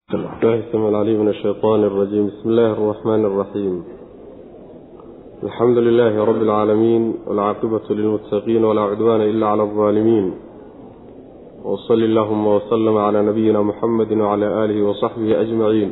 الله السميع العليم من الشيطان الرجيم بسم الله الرحمن الرحيم الحمد لله رب العالمين والعاقبة للمتقين ولا عدوان إلا على الظالمين وصل اللهم وسلم على نبينا محمد وعلى آله وصحبه أجمعين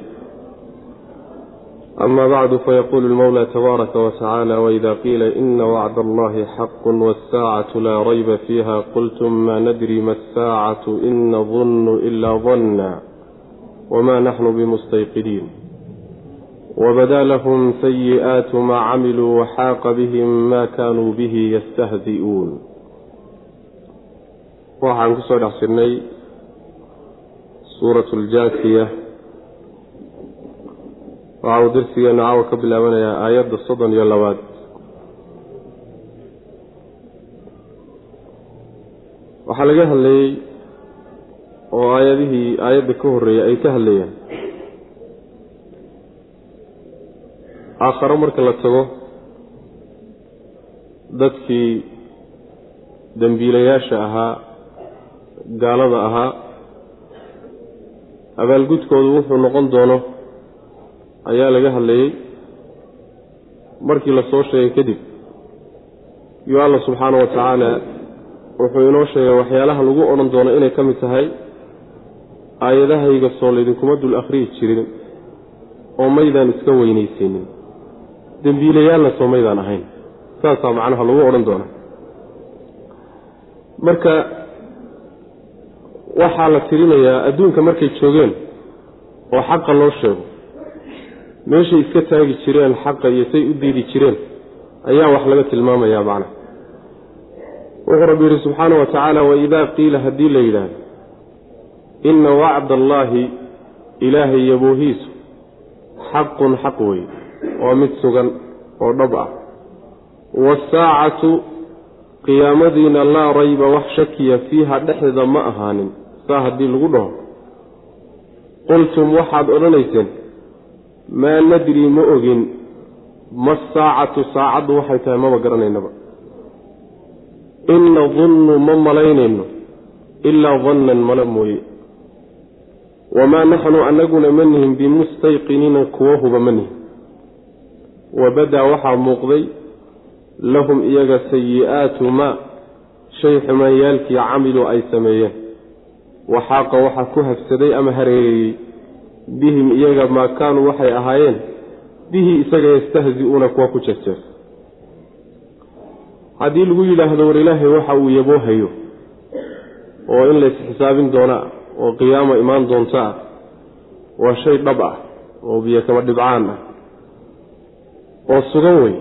أما بعد فيقول المولى تبارك وتعالى وإذا قيل إن وعد الله حق والساعة لا ريب فيها قلتم ما ندري ما الساعة إن نظن إلا ظنا وما نحن بمستيقنين وبدا لهم سيئات ما عملوا وحاق بهم ما كانوا به يستهزئuun waxaan ku soo dhex jirnay suuraة اljaasiya waxa uu darsigeenu caawa ka bilaabanayaa aayadda soddon iyo labaad waxaa laga hadlayey oo aayadihii aayadda ka horreeyay ay ka hadlayaan aakharo marka la tago dadkii dembiilayaasha ahaa gaalada ahaa abaalgudkoodu wuxuu noqon doono ayaa laga hadlayey markii la soo sheegay kadib iyo alla subxaana wa tacaala wuxuu inoo sheegay waxyaalaha lagu odhan doono inay ka mid tahay aayadahayga soo laydinkuma dul akhriyi jirin oo maydaan iska weynaysiinin dembiilayaalna soo maydaan ahayn saasaa macnaha lagu odhan doonaa marka waxaa la tirinayaa adduunka markay joogeen oo xaqa loo sheego meeshay iska taagi jireen xaqa iyo say u diidi jireen ayaa wax laga tilmaamayaa macnaha wuxuu rabbi yidhi subxaana wa tacaala waidaa qiila haddii la yidhaahdo inna wacda allaahi ilaahay yaboohiisu xaqun xaq wey waa mid sugan oo dhab ah waasaacatu qiyaamadiina laa rayba wax shakiya fiiha dhexdeeda ma ahaanin saa haddii lagu dhaho qultum waxaad odhanayseen maa nadri ma ogin ma saacatu saacaddu waxay tahay maba garanaynaba in nadunnu ma malaynayno ilaa dannan mala mooye wamaa naxnu annaguna ma nihin bimustayqiniina kuwa huba ma nihin wabadaa waxaa muuqday lahum iyaga sayi'aatu maa shay xumaanyaalkii camiluu ay sameeyeen waxaaqa waxaa ku habsaday ama hareereeyey bihim iyaga maa kaanuu waxay ahaayeen bihi isaga yastahzi-uuna kuwa ku jeerjeer haddii lagu yidhaahdo war ilaahay waxa uu yaboohayo oo in lays xisaabin doonaa oo qiyaamo imaan doonta ah waa shay dhab ah oo biyo kama dhibcaan ah oo sugan wey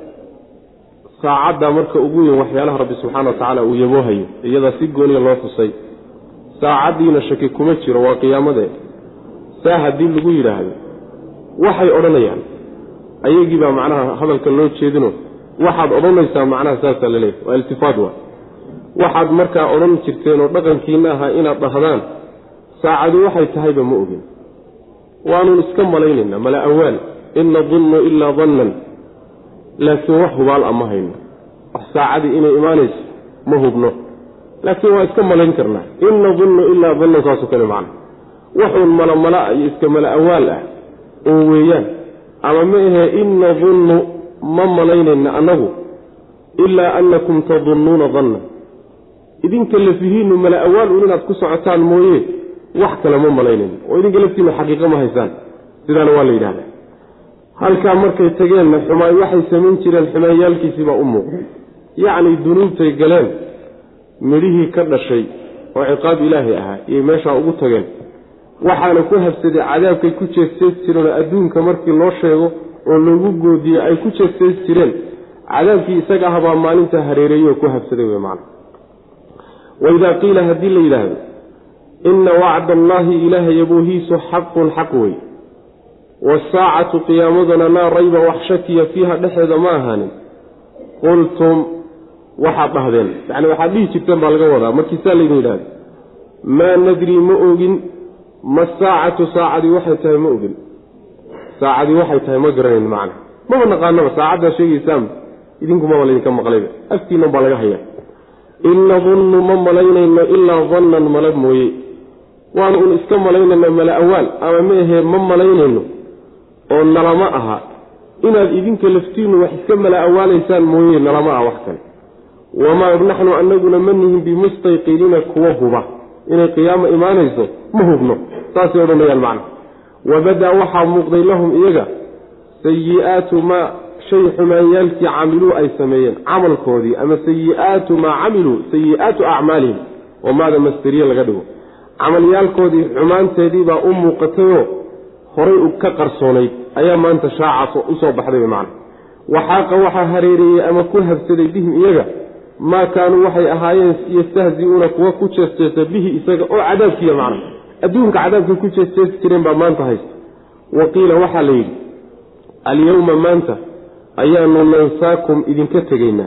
saacaddaa marka ugu weyn waxyaalaha rabbi subxaana wa tacaala uu yaboohayo iyadaa si gooniya loo xusay saacaddiina shaki kuma jiro waa qiyaamadee saa haddii lagu yidhaahdo waxay odhanayaan ayagii baa macnaha hadalka loo jeedino waxaad odhanaysaa macnaha saasaa la leeyahy waa iltifaad waa waxaad markaa odhan jirteen oo dhaqankiina ahaa inaad dhahdaan saacadu waxay tahayba ma ogin waanuun iska malaynaynaa mala awaal in nadunnu ilaa dannan laakiin wax hubaal a ma hayno wax saacadii inay imaanayso ma hubno laakiin waa iska malayn karnaa in nadunnu ilaa dannan saasoo kale macna waxuun malamala iyo iska mala awaal ah oo weeyaan ama ma ahee in nadunnu ma malaynayna annagu ilaa annakum tadunnuuna dannan idinka lafihiinnu mala awaal un inaad ku socotaan mooye wax kale ma malaynayno oo idinka laftiinnu xaqiiqo ma haysaan sidaana waa la yidhahdaa halkaa markay tageenna xumaay waxay samayn jireen xumaanyaalkiisii baa u muuqday yacni dunuubtay galeen midhihii ka dhashay oo ciqaab ilaahay ahaa iyay meeshaa ugu tageen waxaana ku habsaday cadaabkay ku jeegsees jireen oo adduunka markii loo sheego oo loogu goodiyey ay ku jeegsees jireen cadaabkii isaga ah baa maalintaa hareereeyey oo ku habsaday wey macna waidaa qiila haddii la yidhaahdo inna wacda allaahi ilaahay yaboohiisu xaqun xaq wey waasaacatu qiyaamadana laa rayba wax shakiya fiiha dhexeeda ma ahaanin qultum waxaad dhahdeen yacni waxaad dhihi jirteen baa laga wadaa markiisaa laydin yidhahdo maa nadrii ma ogin ma saacatu saacadii waxay tahay ma ogin saacadii waxay tahay ma garanayn macna maba naqaanaba saacaddaa sheegaysaan idinkumaba laydinka maqlayba afkiinan baa laga hayaa in nadunnu ma malaynayno ilaa dannan mala mooye waanu un iska malaynayna mala awaal ama meahee ma malaynayno oo nalama aha inaad idinka laftiinnu wax iska mala awaalaysaan mooye nalama aha wax kale wamaa naxnu anaguna ma nihin bimustayqiniina kuwa huba inay qiyaamo imaanayso ma hubno saasay odhanayaan macna wabadaa waxaa muuqday lahum iyaga sayi-aatu maa shay xumaanyaalkii camiluu ay sameeyeen camalkoodii ama sayi-aatu maa camiluu sayi-aatu acmaalihim oo maada masteriye laga dhigo camalyaalkoodii xumaanteedii baa u muuqatayoo horay ka qarsoonayd ayaa maanta shaaca usoo baxday macna waxaaqa waxaa hareereeyey ama ku habsaday bihim iyaga maa kaanuu waxay ahaayeen yastahzi-uuna kuwa ku jeesjeesa bihi isaga oo cadaabkiiya macna adduunka cadaabkay ku jeesjeesi jireen baa maanta haysta wa qiila waxaa la yidhi alyowma maanta ayaanu nansaakum idinka tegaynaa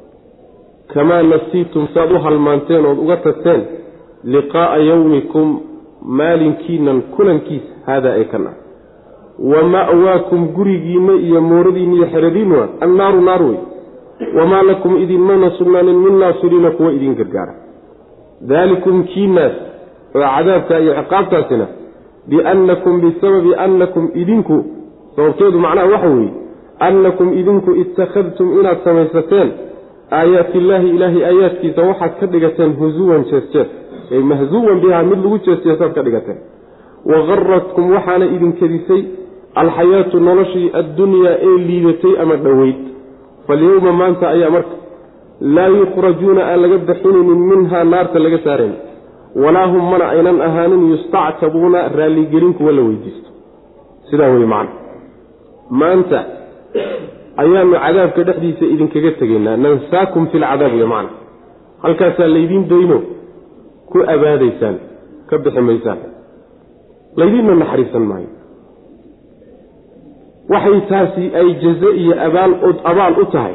kamaa nasiitum saad u halmaanteen ood uga tagteen liqaa'a yowmikum maalinkiinan kulankiisa haadaa ee kan ah wa ma'waakum gurigiinna iyo mooradiinna iyo xeradiinna annaaru naar wey wamaa lakum idinmana sugnaanin min naasiriina kuwa idin gargaara daalikum kiinaas oo cadaabka iyo ciqaabtaasina biannakum bisababi annakum idinku sababteedu macnaha waxa weeye annakum idinku ittakhadtum inaad samaysateen aayaatillaahi ilaahay aayaadkiisa waxaad ka dhigateen husuwan jeesjees ay mahzuwan bihaa mid lagu jeesjeesaad ka dhigateen wa qaratkum waxaana idin kedisay alxayaatu noloshii addunyaa ee liidatay ama dhoweyd falyowma maanta ayaa marka laa yukhrajuuna aan laga bixinaynin minhaa naarta laga saarayn walaa hum mana aynan ahaanin yustactabuuna raalligelin kuwa la weydiisto sidaa wey macna maanta ayaanu cadaabka dhexdiisa idinkaga tegaynaa nansaakum fi lcadaab wey macna halkaasaa laydiin dayno ku abaadaysaan ka bixi maysaan laydiinna naxariisan maayo waxay taasi ay jaze iyo abaal abaal u tahay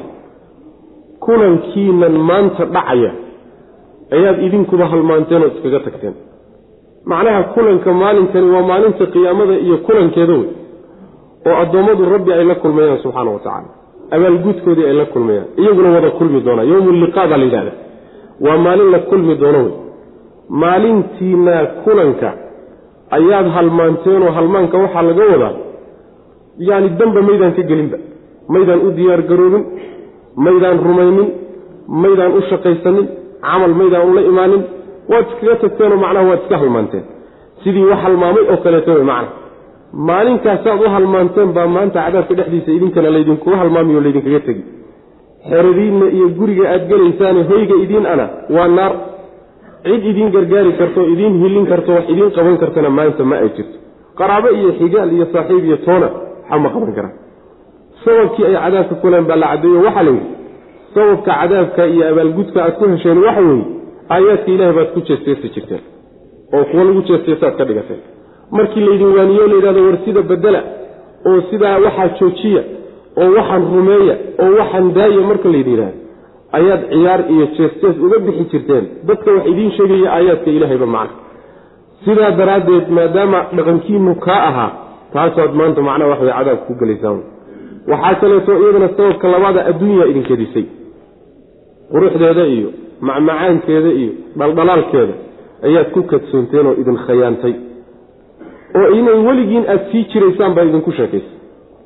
kulankiinan maanta dhacaya ayaad idinkuba halmaanteen oo iskaga tagteen macnaha kulanka maalinkani waa maalinta qiyaamada iyo kulankeeda wey oo addoommadu rabbi ay la kulmayaan subxaana wa tacaala abaalgudkoodii ay la kulmayaan iyaguna wada kulmi doonaa yowmu liqaa baa la yidhahda waa maalin la kulmi doono wey maalintiina kulanka ayaad halmaanteenoo halmaanka waxaa laga wadaa yacni danba maydaan ka gelinba maydaan u diyaar garoobin maydaan rumaynin maydaan u shaqaysanin camal maydaan ula imaanin waad iskaga tagteenoo macnaha waad iska halmaanteen sidii wax halmaamay oo kaleeto wey macna maalinkaasaad u halmaanteen baa maanta cadaabka dhexdiisa idinkana laydinkuga halmaamiyo laydinkaga tegi xeradiinna iyo guriga aad gelaysaane hoyga idiin ana waa naar cid idiin gargaari karto idiin hilin karto wax idiin qaban kartana maanta ma ay jirto qaraabo iyo xigaal iyo saaxiib iyo toona waxa ma qaban karaan sababkii ay cadaabka kuleen baa la caddeeyo waxaa layidhi sababka cadaabka iyo abaalgudka aad ku hesheen waxa weeye aayaadka ilahay baad ku jeesteesi jirteen oo kuwa lagu jeesteesaad ka dhigateen markii laydin waaniyo layidhahdo war sida bedela oo sidaa waxaa joojiya oo waxaan rumeeya oo waxaan daaya marka laydin yidhahdo ayaad ciyaar iyo jees-jees uga bixi jirteen dadka wax idiin sheegaya aayaadka ilaahayba macna sidaa daraaddeed maadaama dhaqankiinu kaa ahaa taasaad maanta macnaha wax way cadaabka ku gelaysaan waxaa kaleeto iyadana sababka labaada adduunyaa idin kedisay quruxdeeda iyo macmacaankeeda iyo dhaldhalaalkeeda ayaad ku kadsoonteen oo idin khayaantay oo inay weligiin aada sii jiraysaan baa idinku sheekaysay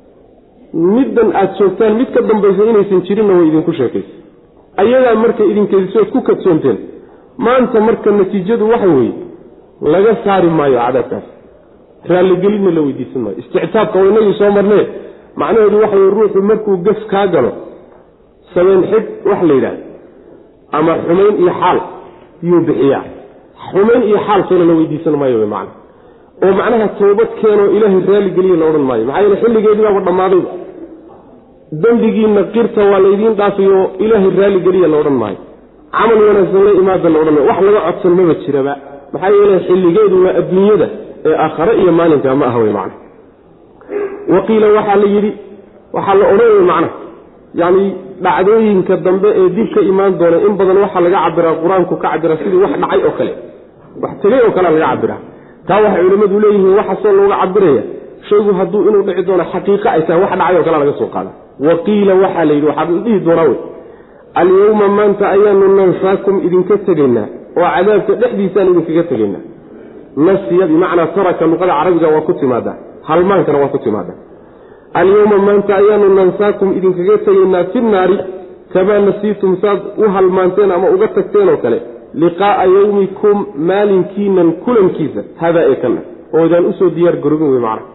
middan aada joogtaan mid ka dambaysa inaysan jirinna way idinku sheekaysay ayadaa marka idinkeediso ad ku kadsoonteen maanta marka natiijadu waxa weeye laga saari maayo cadaabkaas raalligelinna la weydiisan maayo istictaabka waa inagii soo marnee macnaheedu waxa weye ruuxu markuu gas kaa galo sabeyn xidh wax la yidhahda ama xumayn iyo xaal yuu bixiyaa xumayn iyo xaal soona la weydiisan maayo wy macna oo macnaha toobad keenoo ilaahay raalligeliya la odhan maayo maxaa yeele xilligeedii baaba dhammaadayba dembigiinna qirta waa laydiin dhaafayoo ilaahay raalligeliya la odhan maayo camal wanaagsan la imaada la odhan maayo wax laga codsan maba jiraba maxaa yeele xilligeedu waa adduunyada ee aakhare iyo maalinka ma aha wey macna wa qiila waxaa la yidhi waxaa la odhan wey macna yacni dhacdooyinka dambe ee dib ka imaan doona in badan waxaa laga cabiraa qur-aanku ka cabira sidii wax dhacay oo kale wax tegay oo kalea laga cabiraa taa waxay culimmadu leeyihiin waxaasoo looga cabiraya shaygu hadduu inuu dhici doono xaqiiqa ay tahay wax dhacay oo kalea laga soo qaada wa qiila waxaa la yidhi waxaa la dhihi doonaa wey alyowma maanta ayaanu nansaakum idinka tegaynaa oo cadaabka dhexdiisaan idinkaga tegaynaa nasiya bimacnaa taraka luqada carabiga waa ku timaadaa halmaankana waa ku timaadaa alyowma maanta ayaanu nansaakum idinkaga tegaynaa fi naari kamaa nasiitum saad u halmaanteen ama uga tagteen oo kale liqaa'a yowmikum maalinkiinan kulankiisa hadaa ee kana oodaan usoo diyaar garobin wey macna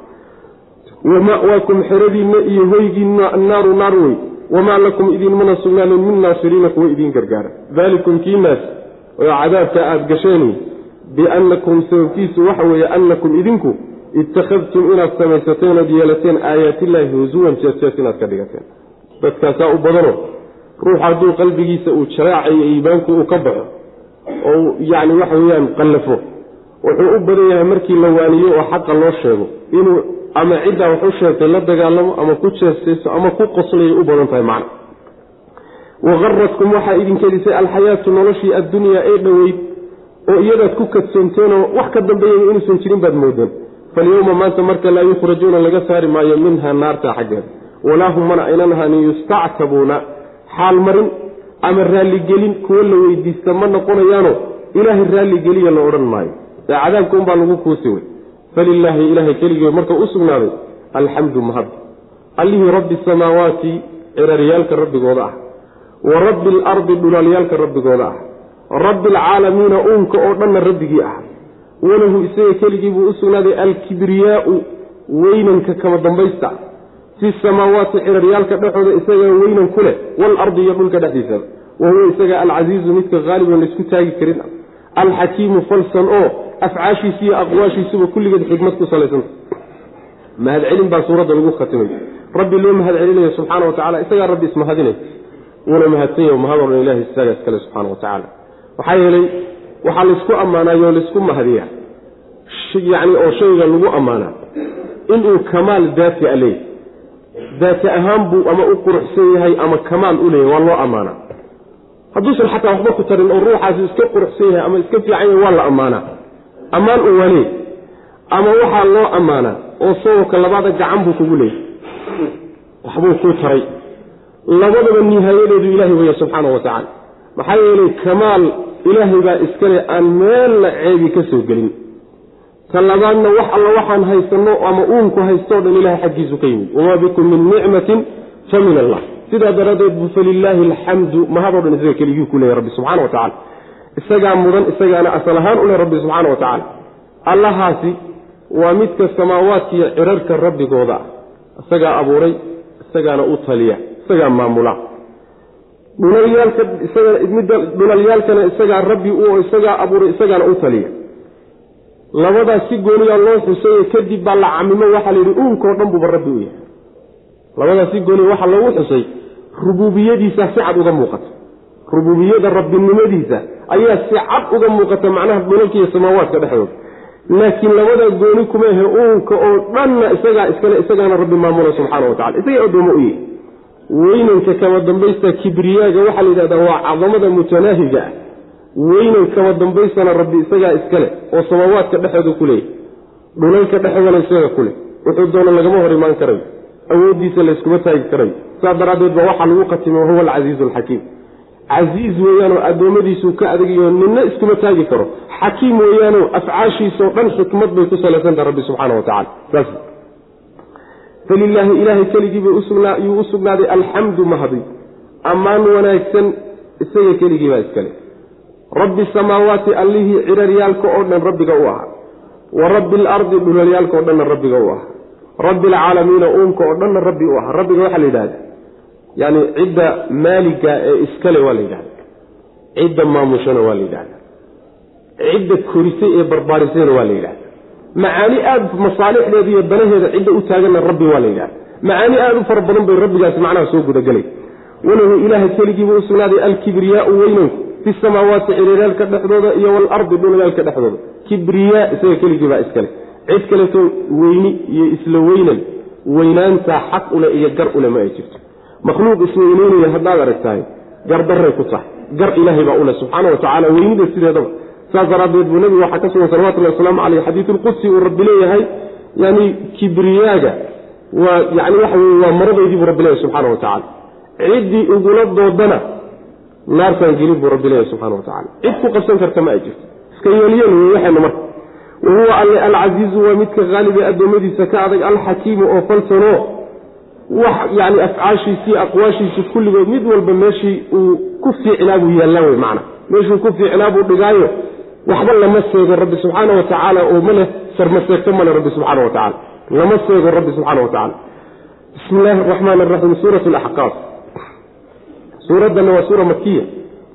wa ma'waakum xeradiinna iyo hoygiinna annaaru naar wey wamaa lakum idinmana sugnaanin min naasiriina kuwa idiin gargaara daalikum kiinaas oo cadaabka aada gasheen biannakum sababkiisu waxa weeye annakum idinku ittakhadtum inaad samaysateen ood yeelateen aayaatillaahi husuwan jees inaad ka dhigateen dadkaasaa u badano ruux hadduu qalbigiisa uu jaraacayo iimaanku uu ka baxo oo yacni waxa weeyaan qallafo wuxuu u badan yahay markii la waaniyo oo xaqa loo sheego inuu ama ciddaa wax u sheegtay la dagaalamo ama ku jeestayso ama ku qoslayay u badan tahay macna waqaradkum waxaa idinkedisay alxayaatu noloshii addunyaa ee dhoweyd oo iyadaad ku kadsoomteenoo wax ka dambeeyaya inuusan jirin baad moodeen falyowma maanta marka laa yukhrajuuna laga saari maayo minha naarta xaggeeda walaa hum mana aynan ahanin yustactabuuna xaalmarin ama raalligelin kuwo la weydiista ma noqonayaano ilaahay raalligeliya la odhan maayo ee cadaabka unbaa lagu kuusi wey falilaahi ilaahay keligii marka u sugnaaday alxamdu mahad allihii rabbi samaawaati ciraryaalka rabbigooda ah wa rabbi alardi dhulaalyaalka rabbigooda ah rabbi alcaalamiina uunka oo dhanna rabbigii ah walahu isaga keligii buu u sugnaaday alkibriyaau weynanka kama dambaysta fi samaawaati ciraryaalka dhexooda isagaa weynan ku leh waalardi iyo dhulka dhexdiisaba wa huwa isaga alcasiizu midka haaliban laysku taagi karin alxakiimu falsan oo afcaashiisa iyo aqwaashiisuba kulligeed xikmad ku salaysanta mahadcelin baa suuradda lagu khatimay rabbi loo mahad celinayo subxaana wa tacala isagaa rabbi ismahadinay wuuna mahadsan yaho mahad odhan ilahi isaga iskale subxaana wa tacaala maxaa yeelay waxaa laysku ammaanaayoo laysku mahadiyaa yacni oo shayga lagu ammaanaa inuu kamaal daati a leeyahy daati ahaan buu ama u quruxsan yahay ama kamaal u leeyahy waa loo ammaanaa hadduusan xataa waxba ku tarin oo ruuxaasi iska quruxsan yahay ama iska fiican yahay waa la ammaanaa ammaan u walee ama waxaa loo ammaanaa oo sababka labaada gacan buu kugu leeyahy waxbuu kuu taray labadaba nihaayadeedu ilaahay weya subxaana wa tacaala maxaa yeelay kamaal ilaahay baa iskale aan meelna ceebi ka soo gelin ta labaadna wax alla waxaan haysanno ama uunku haystoo dhan ilahay xaggiisu ka yimid wamaa bikum min nicmatin fa min allah sidaa daraaddeed bu falilaahi alxamdu mahadoo dhan isaga keligii ku leeyahy rabbi subxana wa tacala isagaa mudan isagaana asal ahaan u leh rabbi subxaana wa tacaala allahaasi waa midka samaawaadkiiyo cirarka rabbigooda ah isagaa abuuray isagaana u taliya isagaa maamula dhunalyaalka isaga midda dhunalyaalkana isagaa rabbi u isagaa abuuray isagaana u taliya labadaas si gooniyaa loo xuseeye kadib baa la camimo waxaa la yidhi uunkao dhan buuba rabbi u yahay labadaas si gooniya waxaa loogu xusay rububiyadiisa si cad uga muuqata rububiyada rabbinimadiisa ayaa si cad uga muuqata macnaha dhulalka iyo samaawaadka dhexdooda laakiin labadaa gooni kuma ahe uunka oo dhanna isagaa iskale isagaana rabbi maamula subxaana wa tacala isagaa addoomo u yahay weynanka kama dambaysta kibriyaaga waxaa la yidhahdaa waa cadamada mutanaahiga ah weynan kama dambaystana rabbi isagaa iskale oo samaawaadka dhexooda ku leeyahy dhulalka dhexoodana isaga ku leh wuxuu doono lagama hor imaan karayo awooddiisa layskuma taagi karayo saas daraaddeed baa waxaa lagu khatimay wahuwa alcasiizu alxakiim casiiz weeyaanoo addoommadiisuu ka adagayo ninna iskuma taagi karo xakiim weeyaanoo afcaashiisao dhan xikmad bay ku salaysantaha rabbi subxaana wa tacala saas falilaahi ilaahay keligiibay yuu u sugnaaday alxamdu mahadi ammaan wanaagsan isaga keligiibaa iskale rabbi samaawaati allihii ciraryaalka oo dhan rabbiga u ahaa wa rabbi alardi dhulalyaalka oo dhanna rabbiga u ahaa rabbi alcaalamiina uunka oo dhanna rabbi u ahaa rabbiga waxaa la yidhahda yani cidda maaliga ee iskale waa la yidhahda cidda maamushana waa la yidhahda cidda korisay ee barbaarisayna waa la yidhahda macaani aada masaalixdeeda iyo danaheeda cidda u taaganna rabbi waa la yidhahda macaani aada u fara badan bay rabbigaasi macnaha soo gudagelay walahu ilaaha keligiiba u sugnaaday alkibriyaau weynanku fi samaawaati ciriiraalka dhexdooda iyo waalardi dhulalaalka dhexdooda kibriyaa isaga keligiibaa iskale cid kaleto weyni iyo isla weynan weynaantaa xaq ule iyo gar ule ma ay jirto makhluuq isweyneynaya haddaad aragtahay gardaray ku tahay gar ilaahay baa ule subxaana wa tacala weynida sideedaba saas daraaddeed buu nebigu waxaa ka sugan salawatullahi wasalaamu caleyh xadiisulqudsi uu rabbi leeyahay yani kibriyaaga waa yani waxa weye waa maradaydii buu rabbi leeyahay subxaana wa tacala ciddii igula doodana naartaan gelin buu rabbi leeyahay subxana wa tacala cid ku qabsan karta ma ay jirto iska yeelyen wey waxaynu marka wa huwa alle alcasiizu waa midka haalib ee addoommadiisa ka adag alxakiimu oo falsano wax yani afcaashiisii aqwaashiisi kulligood mid walba meeshii uu ku fiicnaa buu yaallaa wey macna meeshuu ku fiicnaa buu dhigaayo waxba lama seego rabbi subxaana wa tacaala oo maleh sarmaseegto male rabbi subxaana wa tacala lama seego rabbi subxaana wa tacala bismi illaahi araxmaan araxiim suurat laxqaaf suuraddana waa suura makiya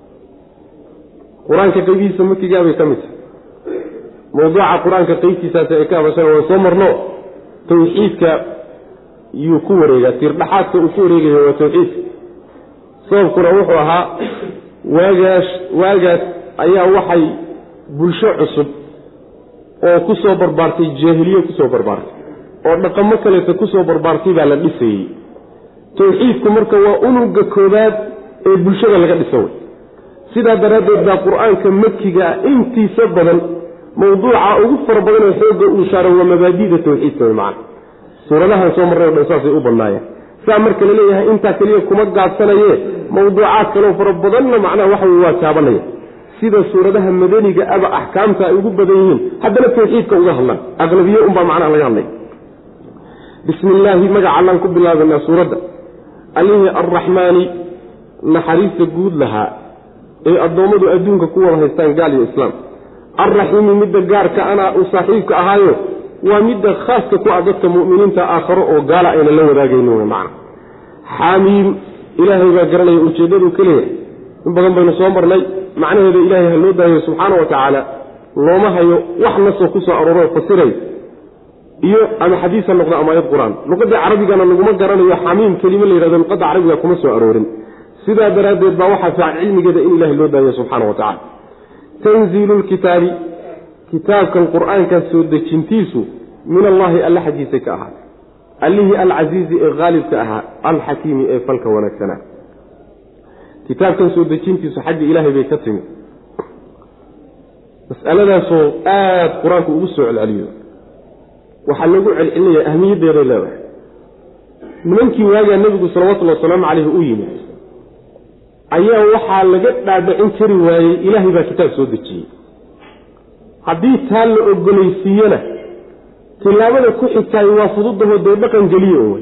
qur-aanka qeybihiisa makigaabay ka mid tahay mawduuca qur-aanka qeybtiisaas ay ka hadashana waan soo marno tawxiidka yuu ku wareegaa tiirdhaxaadka uu ku wareegayo waa tawxiidka sababkuna wuxuu ahaa waagaas waagaas ayaa waxay bulsho cusub oo ku soo barbaartay jaahiliye kusoo barbaartay oo dhaqamo kaleeta kusoo barbaartay baa la dhisayey tawxiidku marka waa unuga koobaad ee bulshada laga dhiso wey sidaa daraaddeed baa qur-aanka makiga ah intiisa badan mawduuca ugu fara badan oo xoogga uu saaro waa mabaadida tawxiidka wey macana suuradahan soo marray o dhan saasay u badnaayeen saa marka la leeyahay intaa keliya kuma gaabsanaye mawduucaad kaleo fara badanna macnaha waxa wey waa taabanaya sida suuradaha madaniga aba axkaamta ay ugu badan yihiin haddana tawxiidka uga hadlaan aqlabiye unbaa macnaha laga hadlay bismi illaahi magaca allaan ku bilaabanaa suuradda allihii arraxmaani naxariista guud lahaa ee addoommadu adduunka ku wada haystaan gaal iyo islaam alraxiimi midda gaarka anaa uu saaxiibka ahaayo waa midda khaaska ku ah dadka mu'miniinta aakharo oo gaala ayna la wadaagaynin wey macna xaamiim ilaahay baa garanaya ujeeddaduu ka leeyahay in badan baynu soo marnay macnaheeda ilaahay ha loo daayo subxaana wa tacaala looma hayo wax nasoo ku soo arooroo fasiray iyo ama xadiis ha noqdo ama ayad qur-aan luqadda carabigana laguma garanayo xamiim kelimo la yihahdo luqadda carabiga kuma soo aroorin sidaa daraaddeed baa waxaa fiican cilmigeeda in ilahay loo daayo subxaana wa tacala tanziilu lkitaabi kitaabkan qur-aankan soo dejintiisu min allaahi alla xaggiisa ka ahaatay allihii alcasiizi ee haalibka ahaa alxakiimi ee falka wanaagsanaa kitaabkan soo dejintiisu xagga ilaahay bay ka timi masaladaasoo aada qur-aanku ugu soo celceliyo waxaa lagu celcelinaya ahmiyaddeeday leedahay nimankii waagaa nebigu salawatullhi wasalaamu caleyhi u yimid ayaa waxaa laga dhaadhicin kari waayey ilaahay baa kitaab soo dejiyey haddii taa la ogolaysiiyena tilaabada ku xigtaay waa fududahoo dee dhaqan geliye oo wey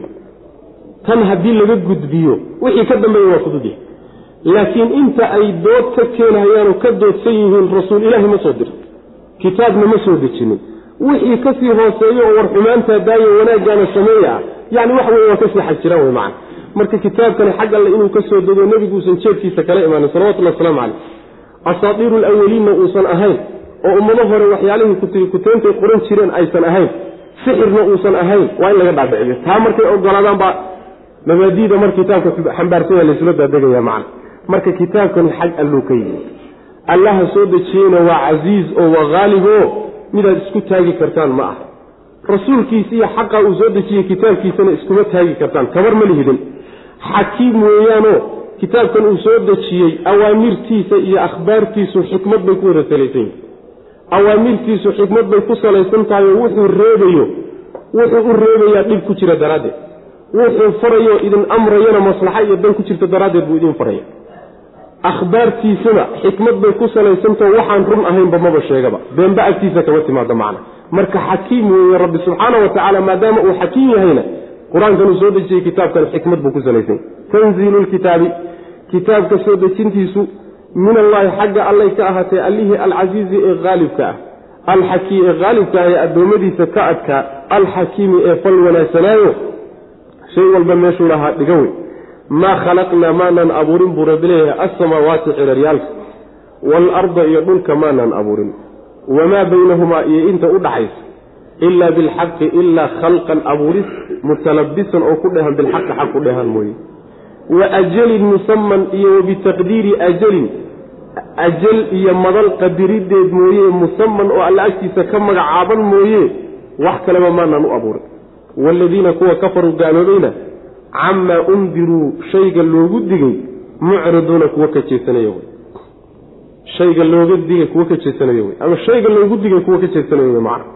tan haddii laga gudbiyo wixii ka dambeeya waa fududyahay laakiin inta ay dood ka keenhayaan oo ka doodsan yihiin rasuul ilaahi ma soo dirto kitaabna ma soo dejinin wixii kasii hooseeyo oo war xumaantaa daayo wanaaggaana sameeya ah yani wax wey waa kasii xag jiraan wey macana marka kitaabkani xag alle inuu ka soo dego nebiguusan jeedkiisa kala imaanin salawatullhi wasalaamu caleyh asaatiiru alawaliinna uusan ahayn oo ummado hore waxyaalihii kuteentay qoran jireen aysan ahayn sixirna uusan ahayn waa in laga dhaadhiciyo taa markay ogolaadaan baa mabaadiida mar kitaabka xambaarsanya laysula daadegaya macana marka kitaabkani xag alluu ka yimi allaha soo dejiyeyna waa casiiz oo waa haalib o midaad isku taagi kartaan ma aha rasuulkiisa iyo xaqa uu soo dejiyey kitaabkiisana iskuma taagi kartaan kabar ma lihidin xakiim weeyaanoo kitaabkan uu soo dejiyey awaamirtiisa iyo akhbaartiisu xikmad bay ku wada salaysan yihin awaamirtiisu xikmad bay ku salaysan tahay oo wuxuu reebayo wuxuu u reebayaa dhib ku jira daraaddeed wuxuu farayo idin amrayana maslaxa iyo dan ku jirta daraaddeed buu idin faraya akhbaartiisuna xikmad bay ku salaysantao waxaan run ahaynba maba sheegaba beenba agtiisa kama timaado macna marka xakiim weeye rabbi subxaana wa tacaala maadaama uu xakiim yahayna qur-aankan uu soo dejiyey kitaabkan xikmad buu ku salaysanya tanziilu lkitaabi kitaabka soo dejintiisu min allaahi xagga allay ka ahaatee allihii alcasiizi ee haalibka ah alxakii ee haalibka ah ee addoommadiisa ka adkaa alxakiimi ee fal wanaagsanaayo shay walba meeshuu lahaa dhiga wey maa khalaqnaa maanaan abuurin buu rabbi leeyahay alsamaawaati ciraryaalka waalarda iyo dhulka maanaan abuurin wamaa baynahumaa iyo inta u dhaxaysa ilaa bilxaqi ilaa khalqan abuuris mutalabisan oo ku dhehan bilxaqi xaq ku dhehan mooye wa ajalin musaman iyo wabitaqdiiri ajalin ajal iyo madal qadirideed mooye musaman oo alla agtiisa ka magacaaban mooye wax kaleba maanaan u abuurin waaladiina kuwa kafaruu gaaloobayna camaa undiruu shayga loogu digay mucriduuna kuwa ka jeesanaya wey shayga looga digay kuwa ka jeesanaya wey ama shayga loogu digay kuwa ka jeesanaya wey macna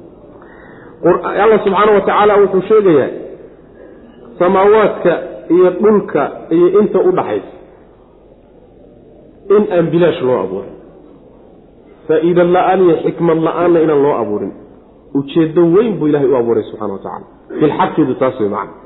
alla subxaana wa tacaala wuxuu sheegayaa samaawaadka iyo dhulka iyo inta u dhaxaysa in aan bilaash loo abuuray faa'iida la-aan iyo xikmad la-aanna inaan loo abuurin ujeeddo weyn buu ilahay u abuuray subxana wa tacala bilxaqidu taas wey macana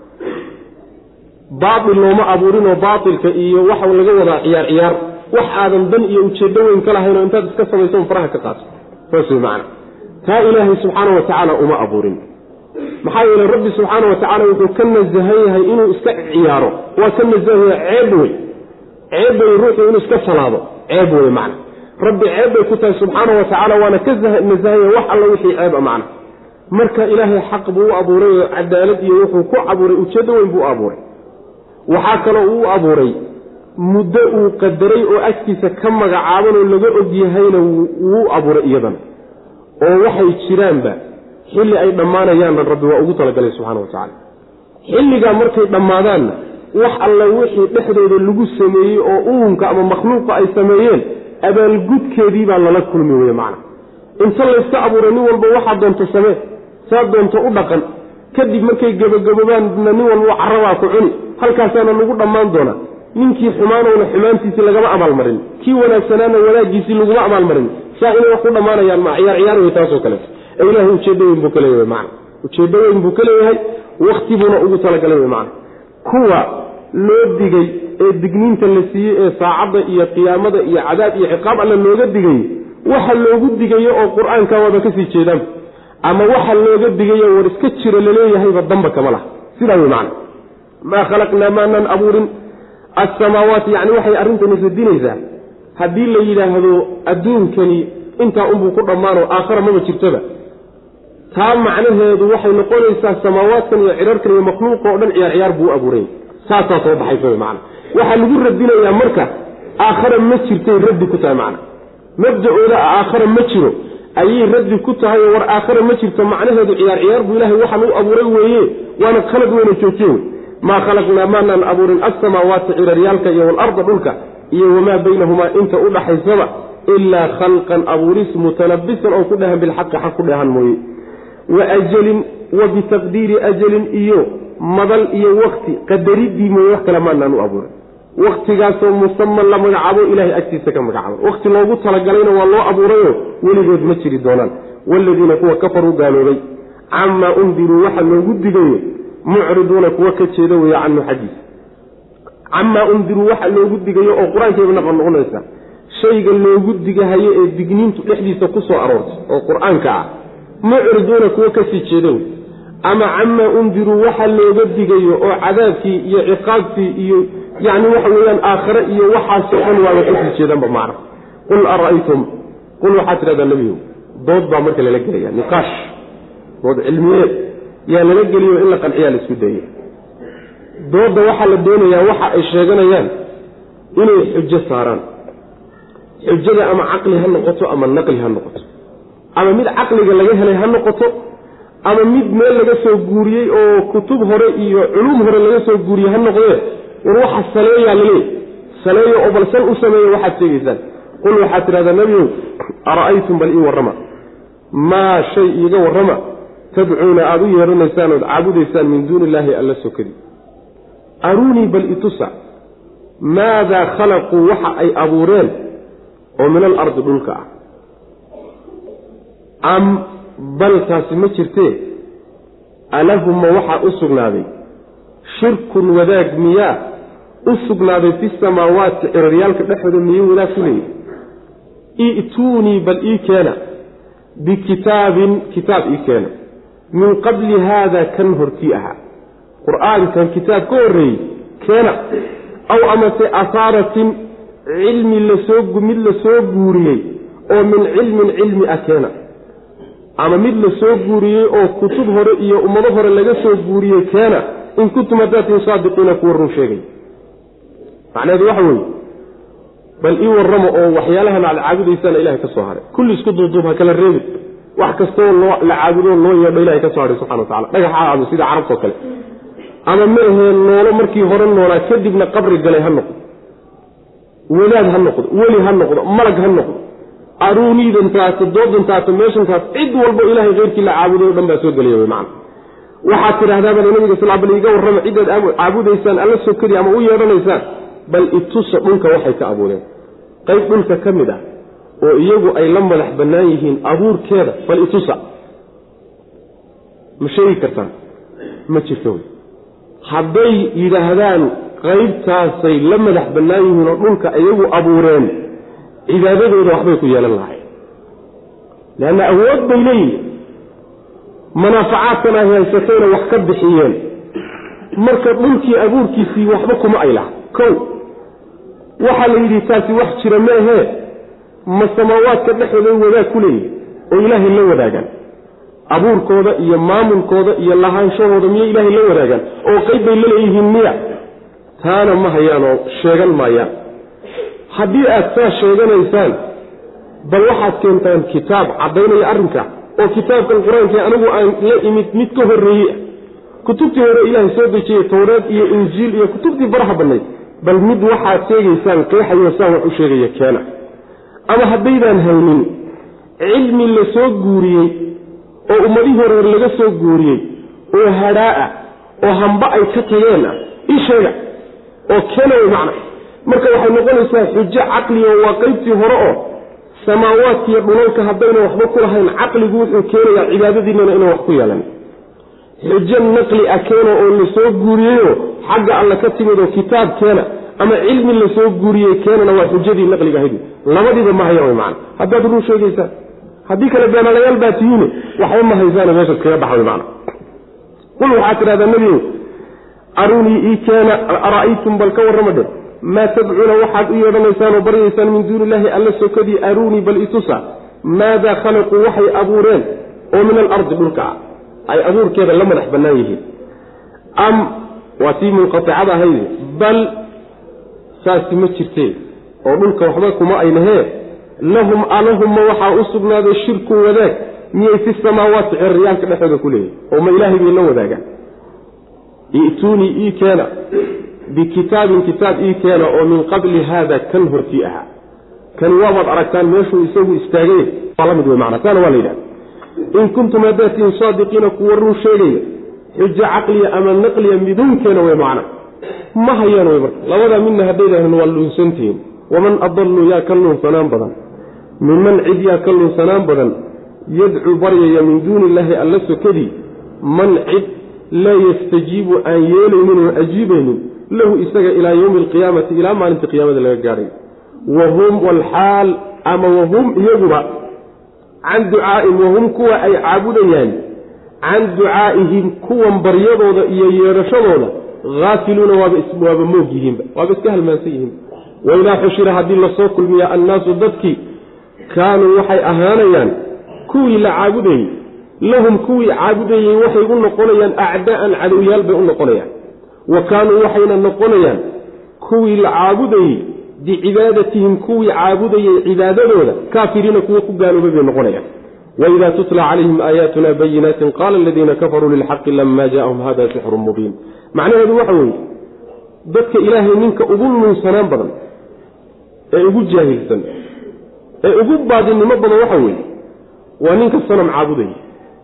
baatil looma abuurinoo baatilka iyo waxa laga wadaa ciyaar ciyaar wax aadan dan iyo ujeeddo weyn ka lahayn oo intaad iska samayso faraha ka qaato saas wey macana taa ilaahay subxaana wa tacaala uma abuurin maxaa yeele rabbi subxaana wa tacaala wuxuu ka nasahan yahay inuu iska ciyaaro waa ka nasahan yahay ceeb wey ceeb wey ruuxu inuu iska salaado ceeb wey macna rabbi ceeb bay ku tahay subxaana wa tacaala waana ka nasahanya wax alla wixii ceeb a macna marka ilaahay xaq buu u abuuray oo cadaalad iyo wuxuu ku abuuray ujeeddo weyn buu u abuuray waxaa kaloo uu abuuray muddo uu qadaray oo agtiisa ka magacaaban oo laga og yahayna wuu abuuray iyadana oo waxay jiraanba xilli ay dhammaanayaanna rabbi waa ugu talagalay subxana wa tacaala xilligaa markay dhammaadaanna wax alla wixii dhexdooda lagu sameeyey oo uunka ama makhluuqa ay sameeyeen abaalgudkeedii baa lala kulmi weye macna inta layska abuuray nin walba waxaa doonto samee saa doonto u dhaqan kadib markay gebagabobaanna nin walba carabaa ku cuni halkaasaana lagu dhammaan doonaa ninkii xumaanowna xumaantiisii lagama abaalmarin kii wanaagsanaana wanaaggiisii laguma abaalmarin saa inay wax ku dhammaanayaan ma ciyaar ciyaar wey taasoo kaleeto ee ilahay ujeeddo weyn buu ka leeyahay macna ujeeddo weyn buu ka leeyahay wakti buuna ugu talagalay wey macna kuwa loo digay ee digniinta la siiyey ee saacadda iyo qiyaamada iyo cadaab iyo ciqaab alla looga digay waxa loogu digayo oo qur-aanka waaba kasii jeedaan ama waxa looga digayo war iska jiro laleeyahayba damba kama laha sidaa wey macna maa khalaqnaa maanaan abuurin assamaawaati yacni waxay arrintani radinaysaa haddii la yidhaahdo adduunkani intaa unbuu ku dhammaano aakhara maba jirtoba taa macnaheedu waxay noqonaysaa samaawaadkan iyo cirarkan iyo makhluuqa oo dhan ciyaar ciyaar buu u abuuray saasaa soo baxaysa wy macana waxaa lagu radinayaa marka aakhara ma jirtay raddi ku tahay macna mabda-ooda aakhara ma jiro ayay raddi ku tahay oo war aakhara ma jirto macnaheedu ciyaar ciyaar buu ilahay waxaan u abuuray weeye waana khalad weyna joojiye wey maa khalaqnaa maanaan abuurin alsamaawaati ciraryaalka iyo waalarda dhulka iyo wamaa baynahumaa inta u dhaxaysaba ilaa khalqan abuuris mutalabisan oo ku dhehan bilxaqi xaq ku dheehan mooye wa ajalin wa bitaqdiiri ajalin iyo madal iyo wakti qadaridii mooye wax kale maanaan u abuurin waktigaasoo musaman la magacaabo ilahay agtiisa ka magacaabo wakti loogu talagalayna waa loo abuurayo weligood ma jiri doonaan waaladiina kuwa kafaruu gaaloobay camaa undiruu waxa loogu digayo mucriduuna kuwa ka jeeda weeye canhu xaggiisa camaa undiruu waxa loogu digayo oo qur-aankeeba naqon noqonaysa shayga loogu digahayo ee digniintu dhexdiisa ku soo aroortay oo qur-aanka ah mucriduuna kuwa kasii jeeda wey ama camaa undiruu waxa looga digayo oo cadaabkii iyo ciqaabtii iyo yacni waxa weeyaan aakhare iyo waxaasoo dhan waaba kasii jeedanba macna qul ara'aytum qul waxaad tidhahdaa nebiyow dood baa marka lala gelaya niqaash dood cilmiyeed yaa lala geliyo in la qanciyaa la isku dayay doodda waxaa la doonayaa waxa ay sheeganayaan inay xujo saaraan xujada ama caqli ha noqoto ama naqli ha noqoto ama mid caqliga laga helay ha noqoto ama mid meel laga soo guuriyey oo kutub hore iyo culuum hore laga soo guuriyey ha noqdee war waxa saleeyaa laleey saleeyo oo bal sal u sameeya waxaad sheegaysaan qul waxaad tidhahdaa nebiyow ara'aytum bal ii warrama maa shay iiga warrama tadcuuna aada u yeedhanaysaan ood caabudaysaan min duuni illaahi alla sokadi aruunii bal itusa maadaa khalaquu waxa ay abuureen oo min alardi dhulka ah am bal taasi ma jirtee alahuma waxaa u sugnaaday shirkun wadaag miyaa u sugnaaday fi samaawaati ciraryaalka dhexooda miyuu wadaag ku leeyahy i'tuunii bal ii keena bikitaabin kitaab ii keena min qabli haada kan hortii ahaa qur-aankan kitaab ka horreeyey keena aw amase asaaratin cilmi lasoo mid la soo guuriyey oo min cilmin cilmi ah keena ama mid la soo guuriyey oo kutub hore iyo ummado hore laga soo guuriyey keena in kuntum hadaatin saadiqiina kuwa run sheegay macnaheedu waxa weeye bal ii warramo oo waxyaalahan aad caabudaysaan ilahay ka soo haray kulli isku duuduub ha kala reebin wax kastoo loo la caabudo loo yeedho ilahay ka soo hadhay subxana watacala dhagax ha aado sida carabtao kale ama ma ahee noolo markii hore noolaa kadibna qabri galay ha noqdo wadaad ha noqdo weli ha noqdo malag ha noqdo aruuniidantaas doodantaas meeshantaas cid walbo ilahay keyrkii la caabuday o dhan baa soo gelaya wy macana waxaad tidhahdaabaa nabiga sal bal iga warrama cidaad caabudaysaan alla sokadi ama u yeedhanaysaan bal itusa dhulka waxay ka abuureen qayb dhulka ka mid ah oo iyagu ay la madax bannaan yihiin abuurkeeda bal itusa ma sheegi kartaan ma jirto wey hadday yidhaahdaan qaybtaasay la madax bannaan yihiin oo dhulka iyagu abuureen cibaadadooda waxbay ku yeelan lahayn leanna awood bay leeyihin manaafacaadkan ay haysatayna wax ka bixiyeen marka dhulkii abuurkiisii waxba kuma ay laha kow waxaa la yidhi taasi wax jira meehee ma samaawaadka dhexooday wadaag ku leeyihin oo ilaahay la wadaagaan abuurkooda iyo maamulkooda iyo lahaanshahooda miyay ilaahay la wadaagaan oo qayb bay la leeyihiin miya taana ma hayaan oo sheegan maayaan haddii aad saa sheeganaysaan bal waxaad keentaan kitaab caddaynaya arrinka oo kitaabkan qur-aankii anigu aan la imid mid ka horreeyey kutubtii hore ilaahay soo dejiyey towreed iyo injiil iyo kutubtii baraha bannayd bal mid waxaad sheegaysaan qeexayo saan wax u sheegaya keena ama haddaydaan haynin cilmi la soo guuriyey oo ummadihii hore laga soo guuriyey oo hadhaa ah oo hamba ay ka tageen ah ii sheega oo keena way macna marka waxay noqonaysaa xujo caqliga waa qaybtii hore oo samaawaadkiiyo dhulalka haddayna waxba ku lahayn caqligu wuxuu keenayaa cibaadadiinana inaan wax ku yeelan xujo naqli ah keena oo la soo guuriyeyo xagga alla ka timid oo kitaab keena ama cilmi la soo guuriyey keenana waa xujadii naqliga ahayd labadiiba ma hayaan way macana haddaad ruu sheegaysaan haddii kale beenalayaal baa tihiine waxba ma haysaana meeshaas kaga baxa way macana qul waxaad tidhahdaa nebigow arunii ii keena ara'aytum bal ka warrama dhe maa tadcuuna waxaad u yeedhanaysaan oo baryaysaan min duuni illaahi alla sokadii aruunii bal itusa maadaa khalaquu waxay abuureen oo min alardi dhulka ah ay abuurkeeda la madax bannaan yihiin am waa tii munqaticada ahayde bal saasi ma jirtee oo dhulka waxba kuma aynahee lahum alahumma waxaa u sugnaaday shirkun wadaag miyay fi samaawaati cirriyaalka dhexooda ku leeyihin oo ma ilaahay bay la wadaagaan i'tuunii ii keena bikitaabin kitaab ii keena oo min qabli haada kan hortii ahaa kani waabaad aragtaan meeshuu isagu istaagay waa la mid wey macana taana waa la yidhahda in kuntum haddaad tihiin saadiqiina kuwa run sheegaya xujo caqliya ama naqliya midunkeena wey macna ma hayaan wey marka labadaa midna haddaydahan waa luunsantihiin waman adallu yaa ka luunsanaan badan minman cid yaa ka luunsanaan badan yadcuu baryaya min duuni illaahi alla sokadii man cid laa yastajiibu aan yeelaynin oo ajiibaynin lahu isaga ilaa yowmi alqiyaamati ilaa maalinta qiyaamada laga gaadhay wahum walxaal ama wahum iyaguba can ducaa'ihim wahum kuwa ay caabudayaan can ducaa'ihim kuwan baryadooda iyo yeedhashadooda haafiluuna waaba moog yihiinba waaba iska halmaansan yihiinba waidaa xushira haddii lasoo kulmiya annaasu dadkii kaanuu waxay ahaanayaan kuwii la caabudayey lahum kuwii caabudayey waxay u noqonayaan acdaa'an cadowyaal bay u noqonayaan wa kaanuu waxayna noqonayaan kuwii la caabudayey bicibaadatihim kuwii caabudayey cibaadadooda kaafiriina kuwa ku gaaloobay bay noqonayaan waidaa tutla calayhim aayaatuna bayinaatin qaala aladiina kafaruu lilxaqi lama jaahum hada sixrun mubiin macnaheedu waxa weeye dadka ilaahay ninka ugu nuunsanaan badan ee ugu jaahilsan ee ugu baadinimo badan waxa weeye waa ninka sanam caabudaya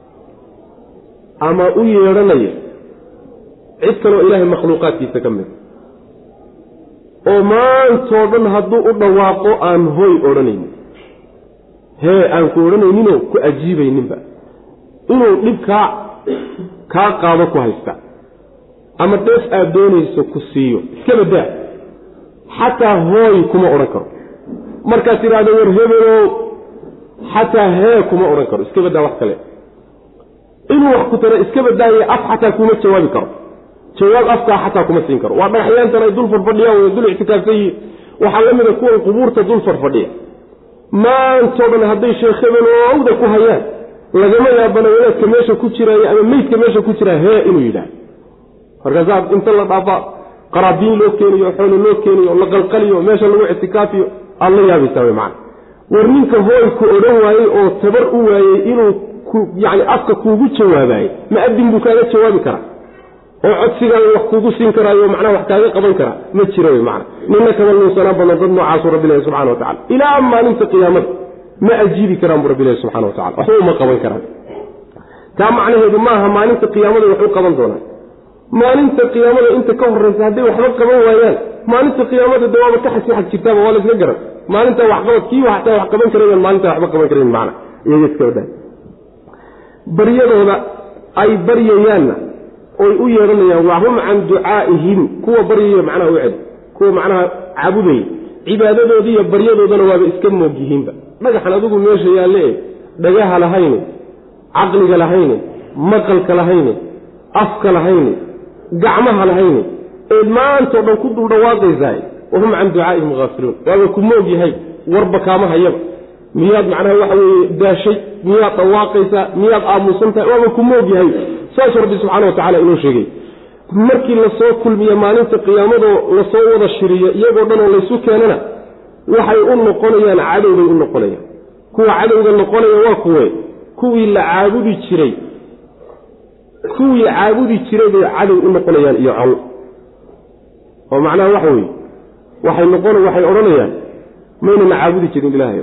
ama u yeedhanaya cid kaloo ilaahay makhluuqaadkiisa ka mid oo maantoo dhan hadduu u dhawaaqo aan hoy odhanaynin hee aan ku odhanayninoo ku ajiibayninba inuu dhib kaa kaa qaado ku haysta ama dheef aad doonayso ku siiyo iska badaa xataa hooy kuma odhan karo markaad tidhaahdo war hebelow xataa hee kuma odhan karo iska badaa wax kale inuu wax ku tara iska badaaye af xataa kuma jawaabi karo jawaab afkaa xataa kuma siin karo waa dhagaxyaantan ay dul farfadhiyaan way dul ictikaafsan yihiin waxaa la mida kuwan qubuurta dul farfadhiya maantoo dhan hadday sheekh hebelowda ku hayaan lagama yaabana wadaadka meesha ku jiraayo ama meydka meesha ku jiraa hee inuu yidhaah markaasaa inta la dhaafa qaraabiin loo keeniyo xoolo loo keeniyo la qalqaliyo meesha lagu ictikaafiyo aad la yaabaysaa wy macana war ninka hooy ku odhan waayey oo tabar u waayey inuu yani afka kuugu jawaabaayey ma adin buu kaaga jawaabi karaa oo codsigaaga wax kuugu siin karaayo macnaha wax kaaga qaban karaa ma jiro wy macana nina kama luunsanaan badan dad noocaasu rabbilahi subxana wa tacala ilaa maalinta qiyaamada ma ajiibi karaan bu rabbilahi subxana wa tacala waxba uma qaban karaan taa macnaheedu maaha maalinta qiyaamada wax u qaban doonaan maalinta qiyaamada inta ka horraysa hadday waxba qaban waayaan maalinta qiyaamada de waaba ka xasi xag jirtaaba waa la iska garan maalintaa waxqabad kii hataa wax qaban karayan maalintaa waxba qaban karayn macna iyaga iska wadha baryadooda ay baryayaanna oy u yeedhanayaan waa hum can ducaa'ihim kuwa baryaya macnaha u celi kuwa macnaha caabudaya cibaadadoodii iyo baryadoodana waaba iska moog yihiinba dhagaxan adigu meesha yaalle e dhagaha lahayne caqliga lahayne maqalka lahayne afka lahayne gacmaha lahayne eed maantao dhan ku dul dhawaaqaysaay wahum can ducaa'ihim haafiluun waaba ku moog yahay warba kaama hayaba miyaad macnaha waxa weeye daashay miyaad dhawaaqaysaa miyaad aamusan tahay waaba ku moog yahay saasuu rabbi subxana wa tacala inoo sheegay markii lasoo kulmiye maalinta qiyaamadoo lasoo wada shiriyo iyagoo dhan oo laysu keenana waxay u noqonayaan cadowbay u noqonayaan kuwa cadowga noqonaya waa kuwe kuwii la caabudi jiray kuwii caabudi jiray bay cadow u noqonayaan iyo col oo macnaha waxa weeye waxay noqon waxay odhanayaan maynana caabudi jirin ilaahay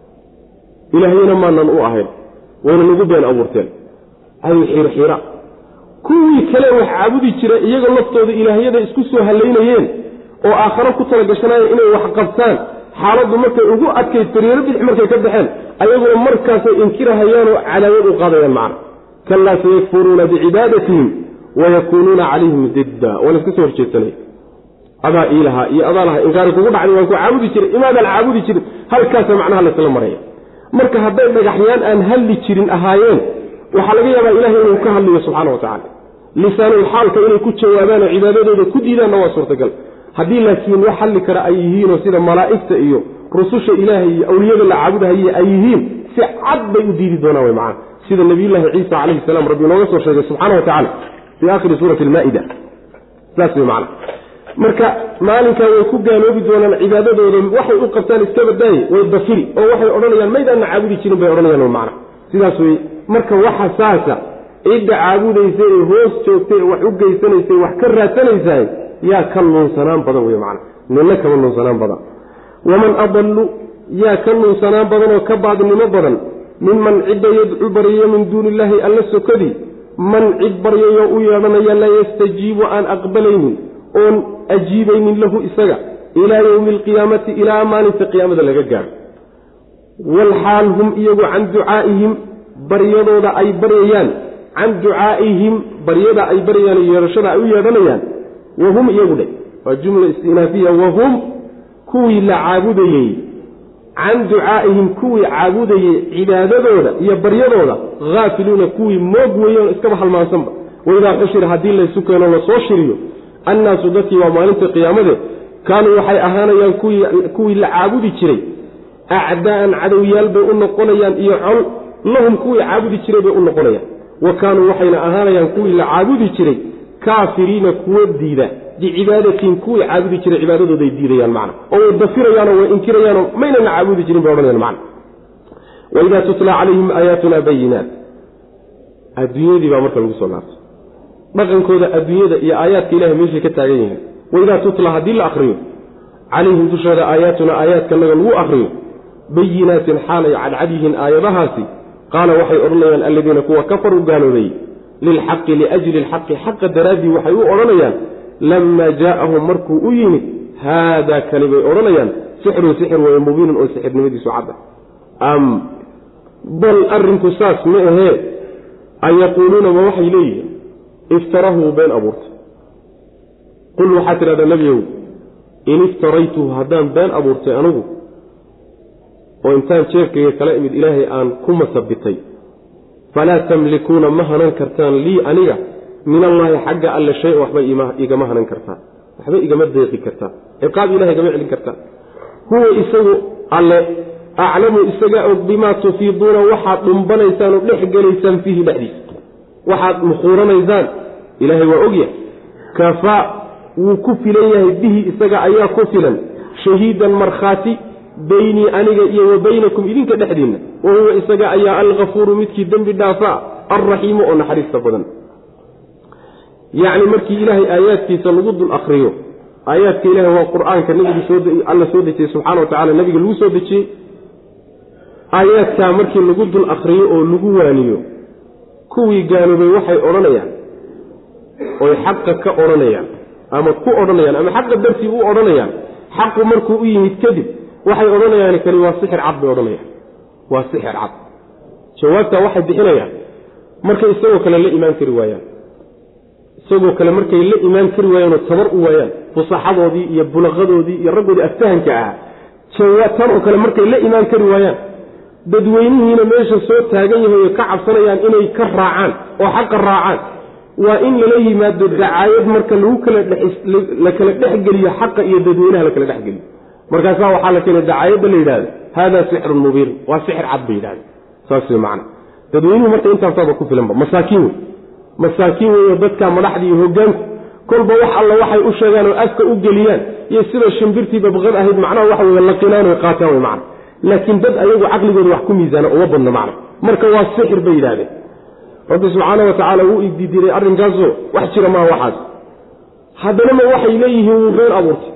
ilaahayna maanan u ahayn wayna nagu been abuurteen cadow xiirxiira kuwii kale wax caabudi jira iyaga laftooda ilaahyada isku soo hallaynayeen oo aakharo ku talagashanayeen inay wax qabtaan xaaladdu markay ugu adkayd fariiro bidix markay ka baxeen ayaguna markaasay inkirahayaanoo cadaawad u qaadayaan macna kalaa sayakfuruuna bicibaadatihim wayakuunuuna calayhim didda waa layska soo horjeedsanaya adaa iilahaa iyo adaa laha inkaari kugu dhacday waan ku caabudi jiray imaadaan caabudi jirin halkaasa macnaha laysla maraya marka hadday dhagaxyaan aan hadli jirin ahaayeen waxaa laga yaabaa ilahay inuu ka hadliyo subxaana wa tacala lisaanulxaalka inay ku jawaabaan oo cibaadadooda ku diidaanna waa suurtagal haddii laakiin wax hadli kara ay yihiinoo sida malaa'igta iyo rususha ilaahay iyo awliyada la caabudahaye ay yihiin si cad bay u diidi doonaan way macana sida nabiyullaahi ciisa calayhi salaam rabbi inooga soo sheegay subxaana wa tacala fii aakhiri suurati almaa'ida saas way macana marka maalinkaa way ku gaaloobi doonaan cibaadadooda waxay u qabtaan iska badaaye way dafiri oo waxay odhanayaan maydaanna caabudi jirin bay odhanayaan macna sidaas wey marka waxa saasa cidda caabudaysa ee hoos joogtay ee wax u geysanaysa wax ka raadsanaysaay yaa ka nuunsanaan badan wey macna nina kama nuunsanaan badan waman adallu yaa ka nuunsanaan badan oo ka baadnimo badan minman cidda yadcu baryayo min duuni illaahi alla sokadii man cid baryayoo u yeedhanaya laa yastajiibu aan aqbalaynin oon ajiibaynin lahu isaga ilaa yowmi alqiyaamati ilaa maalinta qiyaamada laga gaaro walxaal hum iyagu can ducaa'ihim baryadooda ay baryayaan can ducaa'ihim baryada ay baryayaan yeedhashada ay u yeedhanayaan wahum iyagu dhe waa jumla istinaafiya wahum kuwii la caabudayey can ducaa'ihim kuwii caabudayey cibaadadooda iyo baryadooda haafiluuna kuwii moog weeyoon iskaba halmaansanba waidaa xushira haddii laysu keeno lasoo shiriyo annaasu dadkii waa maalinta qiyaamade kaanuu waxay ahaanayaan kuwii la caabudi jiray acdaa'an cadowyaal bay u noqonayaan iyo col lahum kuwii caabudi jiray bay u noqonayaan wa kaanuu waxayna ahaanayaan kuwii la caabudi jiray kaafiriina kuwo diida bicibaadatiin kuwii caabudi jiray cibaadadooday diidayaan macna oo way dafirayaanoo way inkirayaanoo maynana caabudi jirin bay odhanayaan macna waidaa tutla calayhim aayaatuna bayinaat adduunyadii baa marka lagu soo laabtay dhaqankooda adduunyada iyo aayaadka ilahay meeshay ka taagan yihiin waidaa tutla haddii la akriyo calayhim dushooda aayaatuna aayaadkanaga lagu akriyo bayinaatin xaalay cadcad yihiin aayadahaasi qaala waxay odhanayaan alladiina kuwa kafaruu gaaloobay lilxaqi liajli lxaqi xaqa daraaddii waxay u odhanayaan lammaa jaa'ahum markuu u yimid haadaa kani bay odhanayaan sixrun sixir weeye mubiinun oo sixirnimadiisu cadda am bal arrinku saas ma ahee an yaquuluuna ma waxay leeyihiin iftarahuu been abuurtay qul waxaad tidhahdaa nebiyow in iftaraytuhu haddaan been abuurtay anigu oo intaan jeefkayga kala imid ilaahay aan ku masabitay falaa tamlikuuna ma hanan kartaan lii aniga min allaahi xagga alle shay-an waxba igama hanan kartaan waxba igama deeqi kartaan ciqaab ilahay igama celin kartaan huwa isagu alle aclamu isaga og bimaa tufiiduuna waxaad dhumbanaysaan oo dhex gelaysaan fiihi dhexdiisa waxaad mukhuuranaysaan ilaahay waa ogyahay kafaa wuu ku filan yahay bihi isaga ayaa ku filan shahiidan markhaati beynii aniga iyo wa baynakum idinka dhexdiinna wa huwa isaga ayaa alkafuuru midkii dembi dhaafaa alraxiimu oo naxariista badan yacni markii ilaahay aayaadkiisa lagu dul akriyo aayaadka ilahay waa qur-aanka nabigi alla soo dejiyey subxana wa tacala nabiga lagu soo dejiyey aayaadkaa markii lagu dul akriyo oo lagu waaniyo kuwii gaaloobay waxay odhanayaan oy xaqa ka odhanayaan ama ku odhanayaan ama xaqa dartii u odhanayaan xaqu markuu u yimid kadib waxay odhanayaan kani waa sixir cad bay odhanayaan waa sixir cad jawaabtaa waxay bixinayaan markay isagoo kale la imaan kari waayaan isagoo kale markay la imaan kari waayaanoo tabar u waayaan fusaxadoodii iyo bulaqadoodii iyo raggoodii aftahanka ahaa tan oo kale markay la imaan kari waayaan dadweynihiina meesha soo taagan yahay oo ka cabsanayaan inay ka raacaan oo xaqa raacaan waa in lala yimaado dacaayad marka lagu kala la kala dhexgeliyo xaqa iyo dadweynaha la kala dhexgeliyo markaasaa waxaa la keenay dacaayadda la yidhahdo haadaa sixrun mubiin waa sixir cad bay yidhahda saas wey macana dadweynuhu marka intaasaaba ku filanba masaakiin wey masaakiin weyo dadka madaxda iyo hogaanku kolba wax alla waxay u sheegaan oo afka u geliyaan iyo sida shimbirtii babqad ahayd macnaha waxa wey laqinaan oy qaataan wey macana laakiin dad ayagu caqligooda wax ku miisaana uma badno macna marka waa sixir bay yidhahdeen rabbi subxaana wa tacaala wuu ididiray arrinkaasoo wax jira maa waxaas haddana ma waxay leeyihiin wuu been abuurtay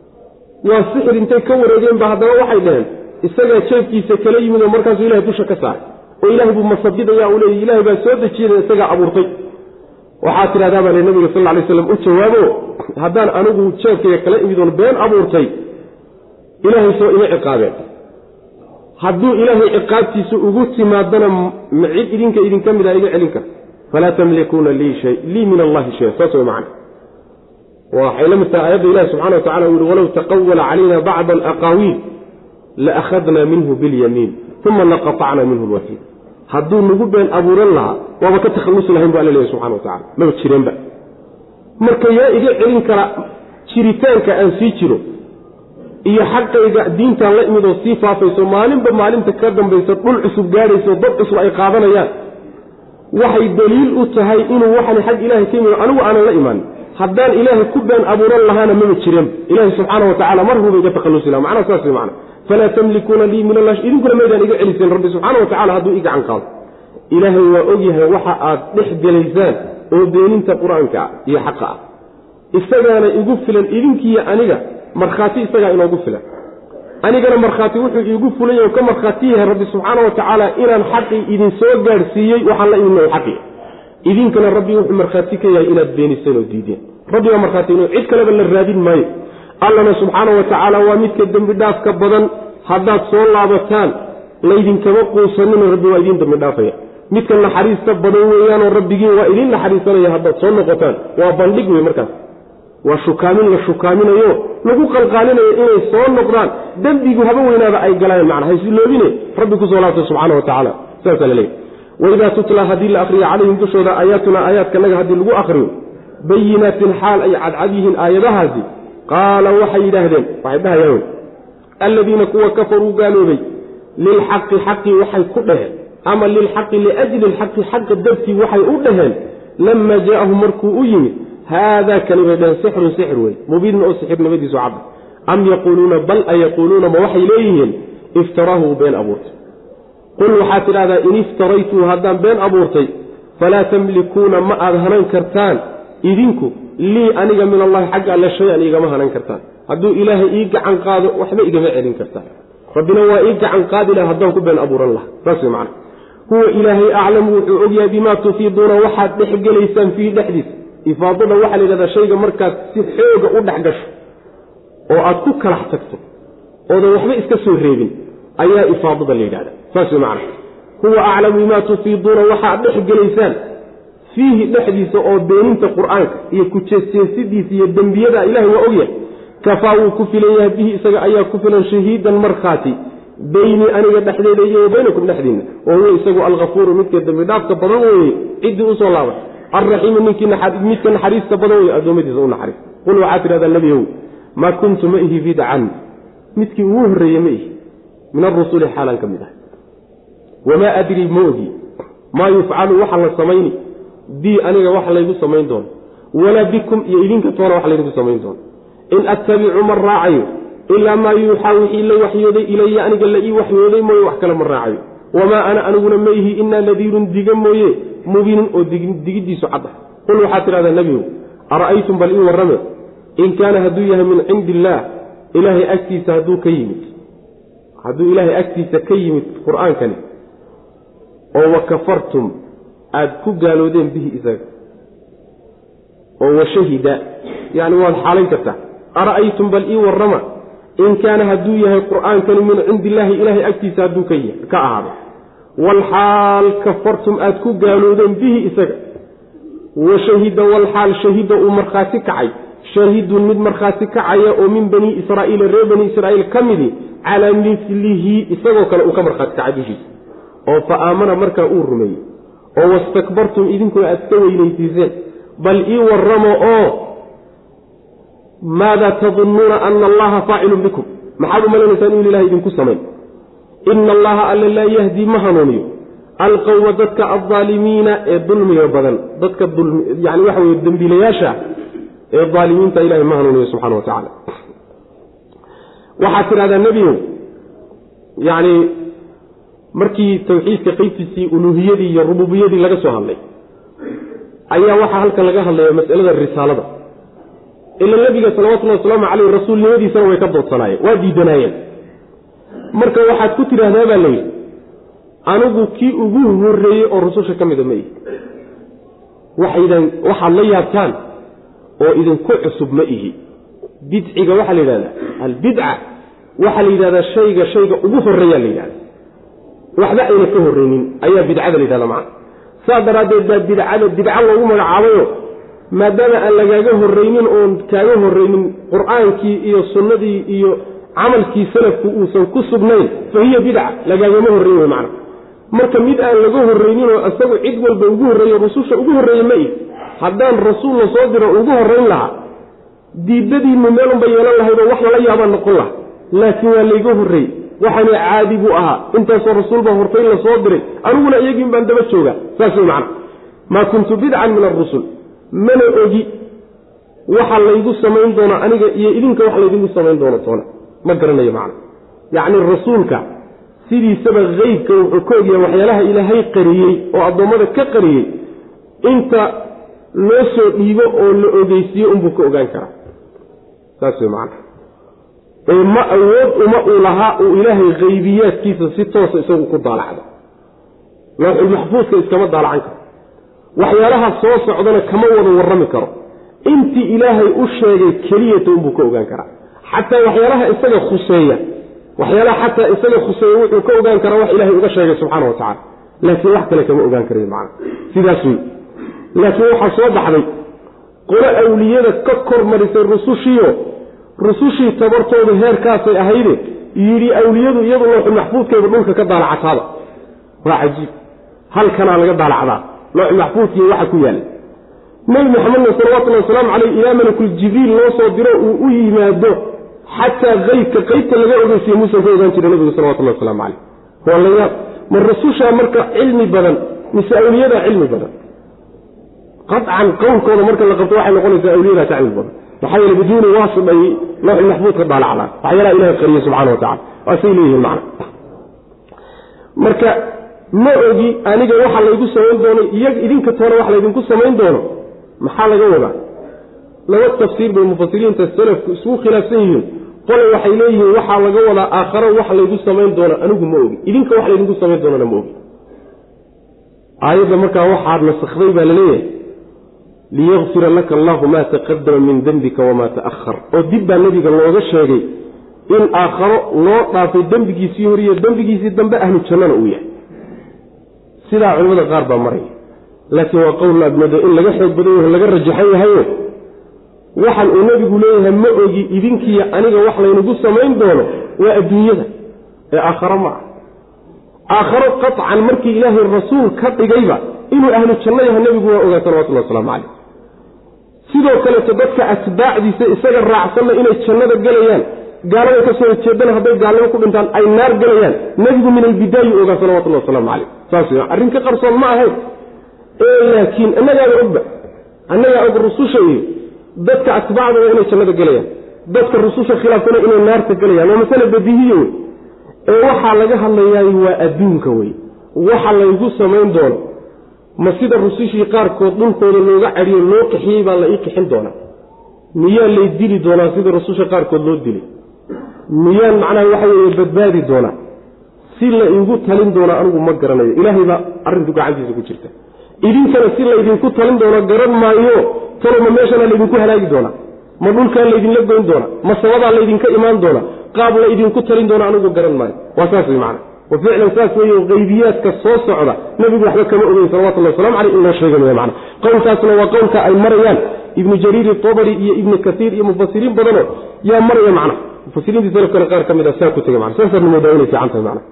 waa sixir intay ka wareegeenba haddana waxay dhaheen isagaa jeefkiisa kala yimid oo markaasuu ilahay dusha ka saaray oo ilahay buu masabidaya uu leeyay ilahay baa soo dejiyada isagaa abuurtay waxaa tidhahdaa baa le nabiga sal ly slam u jawaabo haddaan anigu jeefkayga kala imid oon been abuurtay ilaahay soo ima ciqaabeen hadduu ilaahay ciqaabtiisa ugu timaadana ma cid idinka idinka mid a iga celin karta falaa tamlikuuna lii min allahi shaya saas way macana waxay la mid tahay aayadda ilahi subxana wa tacala uu yihi walow taqawala calayna bacda alaqaawiil laakhadnaa minhu bilyamiin uma laqatacna minhu lwasiil hadduu nagu been abuuran lahaa waaba ka takhallusi lahayn bu alla leeyahy subxana wa tacala maba jireenba marka yaa iga celin kara jiritaanka aan sii jiro iyo xaqayga diintaan la imid oo sii faafayso maalinba maalinta ka dambaysa dhul cusub gaadhayso dad cusub ay qaadanayaan waxay daliil u tahay inuu waxani xag ilaahay ka yimid anigu aanan la imaan haddaan ilaahay ku been abuuran lahaana maba jireen ilaahay subxaana wa tacala mar huba iga takhallusi laha macnaha saas wey macana falaa tamlikuuna lii min allah idinkuna maydaan iga celiseen rabbi subxaana wa tacala hadduu i gacan qaado ilaahay waa ogyahay waxa aad dhex gelaysaan oo beeninta qur-aanka ah iyo xaqa ah isagaana igu filan idinkiiyo aniga markhaati isagaa inoogu filan anigana markhaati wuxuu iigu fulanya oo ka markhaati yahay rabbi subxaana wa tacaala inaan xaqii idin soo gaadhsiiyey waxaan la imidna xaqi idinkana rabbi wuxuu markhaati ka yahay inaad beeniseen oo diideen rabbi baa markhaati ino cid kaleba la raadin maayo allana subxaana wa tacaala waa midka dembi dhaafka badan haddaad soo laabataan laydinkama quusanino rabbi waa idiin dembi dhaafaya midka naxariista badan weeyaanoo rabbigiin waa idiin naxariisanaya haddaad soo noqotaan waa bandhig wey markaas waa shukaamin la shukaaminayo lagu qalqaalinayo inay soo noqdaan dembigu haba weynaaba ay galaan macna haysiloobine rabbi kusoo laabtay subxaana wa tacaala saasaa la leeyahy waidaa tutla haddii la akriyo calayhim dushooda aayaatuna aayaadkanaga haddii lagu akriyo bayinaatin xaal ay cadcad yihiin aayadahaasi qaala waxay yidhaahdeen waxay dhahayaan wey alladiina kuwa kafaruu gaaloobay lilxaqi xaqii waxay ku dhaheen ama lilxaqi liajli lxaqi xaqa dartii waxay u dhaheen lama jaa'ahum markuu u yimid haadaa kani bay dhaheen sixrun sixir wey mubiinun oo sixirnimadiisu cadda am yaquuluuna bal a yaquuluuna ma waxay leeyihiin iftaraahu been abuurtay qul waxaad tidhahdaa in iftaraytuu haddaan been abuurtay falaa tamlikuuna ma aad hanan kartaan idinku lii aniga min allahi xagga alle shay-an igama hanan kartaan hadduu ilaahay ii gacan qaado waxba igama celin kartaan rabbina waa ii gacan qaadi laha haddaan ku been abuuran laha saas wey macana huwa ilaahay aclamu wuxuu ogyahay bimaa tufiiduuna waxaad dhexgelaysaan fiihi dhexdiisa ifaadada waxaa la yidhahdaa shayga markaad si xooga u dhex gasho oo aad ku kalax tagto oodan waxba iska soo reebin ayaa ifaadada la yidhahda saas wey macana huwa aclamu bimaa tufiiduuna waxaad dhex gelaysaan fiihi dhexdiisa oo beeninta qur-aanka iyo kujeesjeesidiisa iyo dembiyada ilahay waa ogyahay kafaa wuu ku filan yahay bihi isaga ayaa ku filan shahiidan markhaati beynii aniga dhexdeeda iyo wa baynakum dhexdiinna oo huwa isagu alkafuuru midka dembi dhaafka badan weeye ciddii usoo laabay alraxiimu ninkii midka naxariista badan weye addoommadiisa u naxariista qul waxaad tidhahdaa nebiyow maa kuntu ma ihi bidcan midkii ugu horreeye ma ihi min arusuli xaalan ka mid ah wamaa adrii ma ogi maa yufcalu waxa la samayni bii aniga wax laygu samayn doono walaa bikum iyo idinka toona wax laydigu samayn doono in attabicu ma raacayo ilaa maa yuuxaa wixii la waxyooday ilaya aniga la ii waxyooday mooye wax kale ma raacayo wamaa ana aniguna ma ihi inaa nadiirun diga mooye mubiinun oo digiddiisu cad ah qul waxaad tidhahdaa nebigow ara'aytum bal ii warrame in kaana hadduu yahay min cindi illaah ilaahay agtiisa hadduu ka yimid hadduu ilaahay agtiisa ka yimid qur-aankani oo wa kafartum aada ku gaaloodeen bihi isaga oo washahida yani waad xaalayn kartaa ara'aytum bal ii warrama in kaana hadduu yahay qur'aankani min cindi illaahi ilaahay agtiisa hadduu ka ahaado walxaal kafartum aad ku gaaloodeen bihi isaga wa shahida walxaal shahida uu markhaati kacay shaahidun mid markhaati kacaya oo min bani israa'iila reer bani israa'iil ka midi calaa milihi isagoo kale uu ka markhaati kacay dushiisa oo fa aamana markaa uu rumeeyey oo wastakbartum idinkuna aad ka weynaysiiseen bal ii warramo oo maada tadunnuuna ana allaha faacilun bikum maxaad u malanaysaan inuu ilahay idinku samayn ina allaha alla laa yahdi ma hanuuniyo alqowma dadka aldaalimiina ee dulmiga badan dadka yani waxa weye dembiilayaasha ee aalimiinta ilahay ma hanuuniyo subxana wa tacaala waxaad tidhahdaa nebigow yacni markii tawxiidka qeybtiisii uluuhiyadii iyo rububiyadii laga soo hadlay ayaa waxaa halkan laga hadlaya masalada risaalada ila nebiga salawatullhi wasalaamu caleyh rasuulnimadiisana way ka doodsanaayeen waa diidanaayeen marka waxaad ku tidhaahdaa baa layidhi anigu kii ugu horreeyey oo rususha ka mida ma ihi waxaydan waxaad la yaabtaan oo idinku cusub ma ihi bidciga waxaa la yidhahdaa albidca waxaa la yidhahdaa shayga shayga ugu horreeyaa la yidhahda waxba ayna ka horreynin ayaa bidcada la yidhahda macana saas daraaddeed baa bidcada bidca loogu magacaabayo maadaama aan lagaaga horreynin oon kaaga horreynin qur-aankii iyo sunnadii iyo camalkii salafku uusan ku sugnayn fa hiya bidca lagaagama horreyn wey macana marka mid aan laga horreyninoo isagu cid walba ugu horreeyo rususha ugu horreeye ma ihi haddaan rasuul la soo diro ugu horrayn lahaa diidadiinnu meelunba yeelan lahaydoo wax lala yaabaa noqon laha laakiin waa layga horreeyey waxaana caadi buu ahaa intaasoo rasuulbaa hortay la soo diray aniguna iyagiin baan daba joogaa saas wey macana maa kuntu bidcan min arusul mana ogi waxa laygu samayn doono aniga iyo idinka wax laydinku samayn doono toona ma garanayo macna yacni rasuulka sidiisaba qeybka wuxuu ka ogyahay waxyaalaha ilaahay qariyey oo addoommada ka qariyey inta loo soo dhiibo oo la ogeysiiyo unbuu ka ogaan karaa saas wey macana ee ma awood uma uu lahaa uu ilaahay qaybiyaadkiisa si toosa isagu ku daalacdo looxulmaxfuudka iskama daalacan karo waxyaalaha soo socdana kama wada warrami karo intii ilaahay u sheegay keliyata unbuu ka ogaan karaa xataa waxyaalaha isaga khuseeya waxyaalaha xataa isaga khuseeya wuxuu ka ogaan karaa wax ilaahay uga sheegay subxaana wa tacala laakiin wax kale kama ogaan karayo macana sidaas wey laakiin waxaa soo baxday qolo awliyada ka kor marisay rusushiio rusushii tabartooda heerkaasay ahayde yidhi awliyadu iyadu looxu maxfuudkeeda dhulka ka daalacataaba waa cajiib halkanaa laga daalacdaa looxu maxfuudkiiy waxa ku yaalla nebi maxamedna salawatullahi wasalaamu caleyh ilaa malakul jibriil loo soo diro uu u yimaado xataa qeybka qeybta laga ogeysiye muusan ka ogaan jira nebigu salawatullahi wasalaamu caleyh waa layaab ma rasushaa marka cilmi badan mise awliyadaa cilmi badan qacan qowlkooda marka la qabto waxay noqonaysaa awliyadaa ka cilmi badan maxaa yeele biduuni waasidhay looxi maxfuud ka daalacdaa waxyaalaha ilahay qariye subxana wa tacala waasay leeyihiin macna marka ma ogi aniga waxa laygu samayn doono iy idinka toona wax laydinku samayn doono maxaa laga wadaa laba tafsiir bay mufasiriinta salafku isugu khilaafsan yihiin qole waxay leeyihiin waxaa laga wadaa aakharo wax laygu samayn doono anigu ma ogi idinka wax laydinku samayn doonana ma ogi aayadda markaa waxaad nasakday baa laleeyahay liyakfira laka allahu maa taqadama min dembika wamaa ta'ahar oo dib baa nebiga looga sheegay in aakharo loo dhaafay dembigiisii horiyo dembigiisii dambe ahlu jannana uu yahay sidaa culimmada qaar baa maraya laakiin waa qowl laadmoodo in laga xoog badan yaho laga rajaxan yahayo waxan uu nebigu leeyahay ma ogi idinkiiyo aniga wax laynagu samayn doono waa adduunyada ee aakharo ma ah aakharo qaطcan markii ilaahay rasuul ka dhigayba inuu ahlu janno yahay nebigu waa ogaa salawatullahi waslamu calayh sidoo kaleeto dadka atbaacdiisa isaga raacsanna inay jannada gelayaan gaalada ka soo horjeedana hadday gaalnimo ku dhintaan ay naar gelayaan nebigu min albidaayi ogaa salawatullahi wasalaamu calayh saas w arrin ka qarsoon ma ahayn ee laakiin annagaaba ogba annagaa og rususha iyo dadka atbaacdooda inay jannada gelayaan dadka rususha khilaafsana inay naarta gelayaan waa masale badiihiya wey ee waxaa laga hadlayaay waa adduunka wey waxa laygu samayn doono ma sida rusushii qaarkood dhulkooda looga cadhiyo loo qixiyey baa la ii qixin doonaa miyaa lay dili doonaa sida rususha qaarkood loo dilay miyaan macnaha waxa weeye badbaadi doonaa si la iigu talin doona anigu ma garanayo ilaahay baa arrintu gacantiisa ku jirta idinkana si laydinku talin doono garan maayo taloma meeshana laydinku halaagi doonaa ma dhulkaa laydinla goyn doona ma sabadaa laydinka imaan doona qaab la idinku talin doona anigu garan maayo waa saas wey macana wa ficlan saas weeye qaybiyaadka soo socda nebigu waxba kama ogeyn salawatullahi waslamu caleyh in loo sheegay wey macana qowlkaasna waa qowlka ay marayaan ibnu jariir itabari iyo ibnu kaiir iyo mufasiriin badanoo yaa maraya macna mufasiriintii salafkana qaar ka mid a saa ku tegay mana saasaadna moodaa inay fiican tahay macna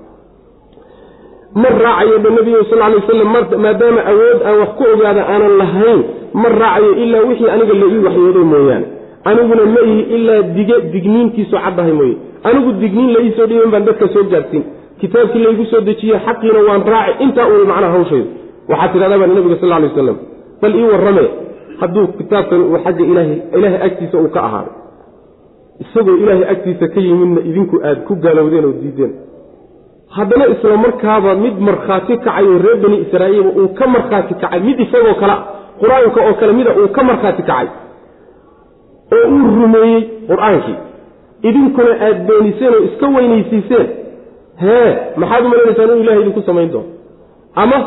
ma raacayo ba nebiga sal lay waslam maadaama awood aan wax ku ogaada aanan lahayn ma raacayo ilaa wixii aniga la ii waxyooday mooyaane aniguna ma ihi ilaa dige digniintiisu caddahay mooye anigu digniin la iisoo dhiiban baan dadka soo gaadhsiin kitaabkii laygu soo dejiye xaqiina waan raaci intaa uun macnaha hawshaydu waxaa tidhahdaa baa nabiga sal lay waslam bal ii warrame hadduu kitaabkan uu xagga ilaahay ilaahay agtiisa uu ka ahaaday isagoo ilaahay agtiisa ka yimidna idinku aad ku gaalowdeen oo diideen haddana isla markaaba mid markhaati kacay oo reer bani israa'iil uu ka markhaati kacay mid isagoo kale qur-aanka oo kale mida uu ka markhaati kacay oo uu rumeeyey qur-aankii idinkuna aad beeniseen oo iska weynaysiiseen hee maxaad u malanaysaan inuu ilahay idinku samayn doono ama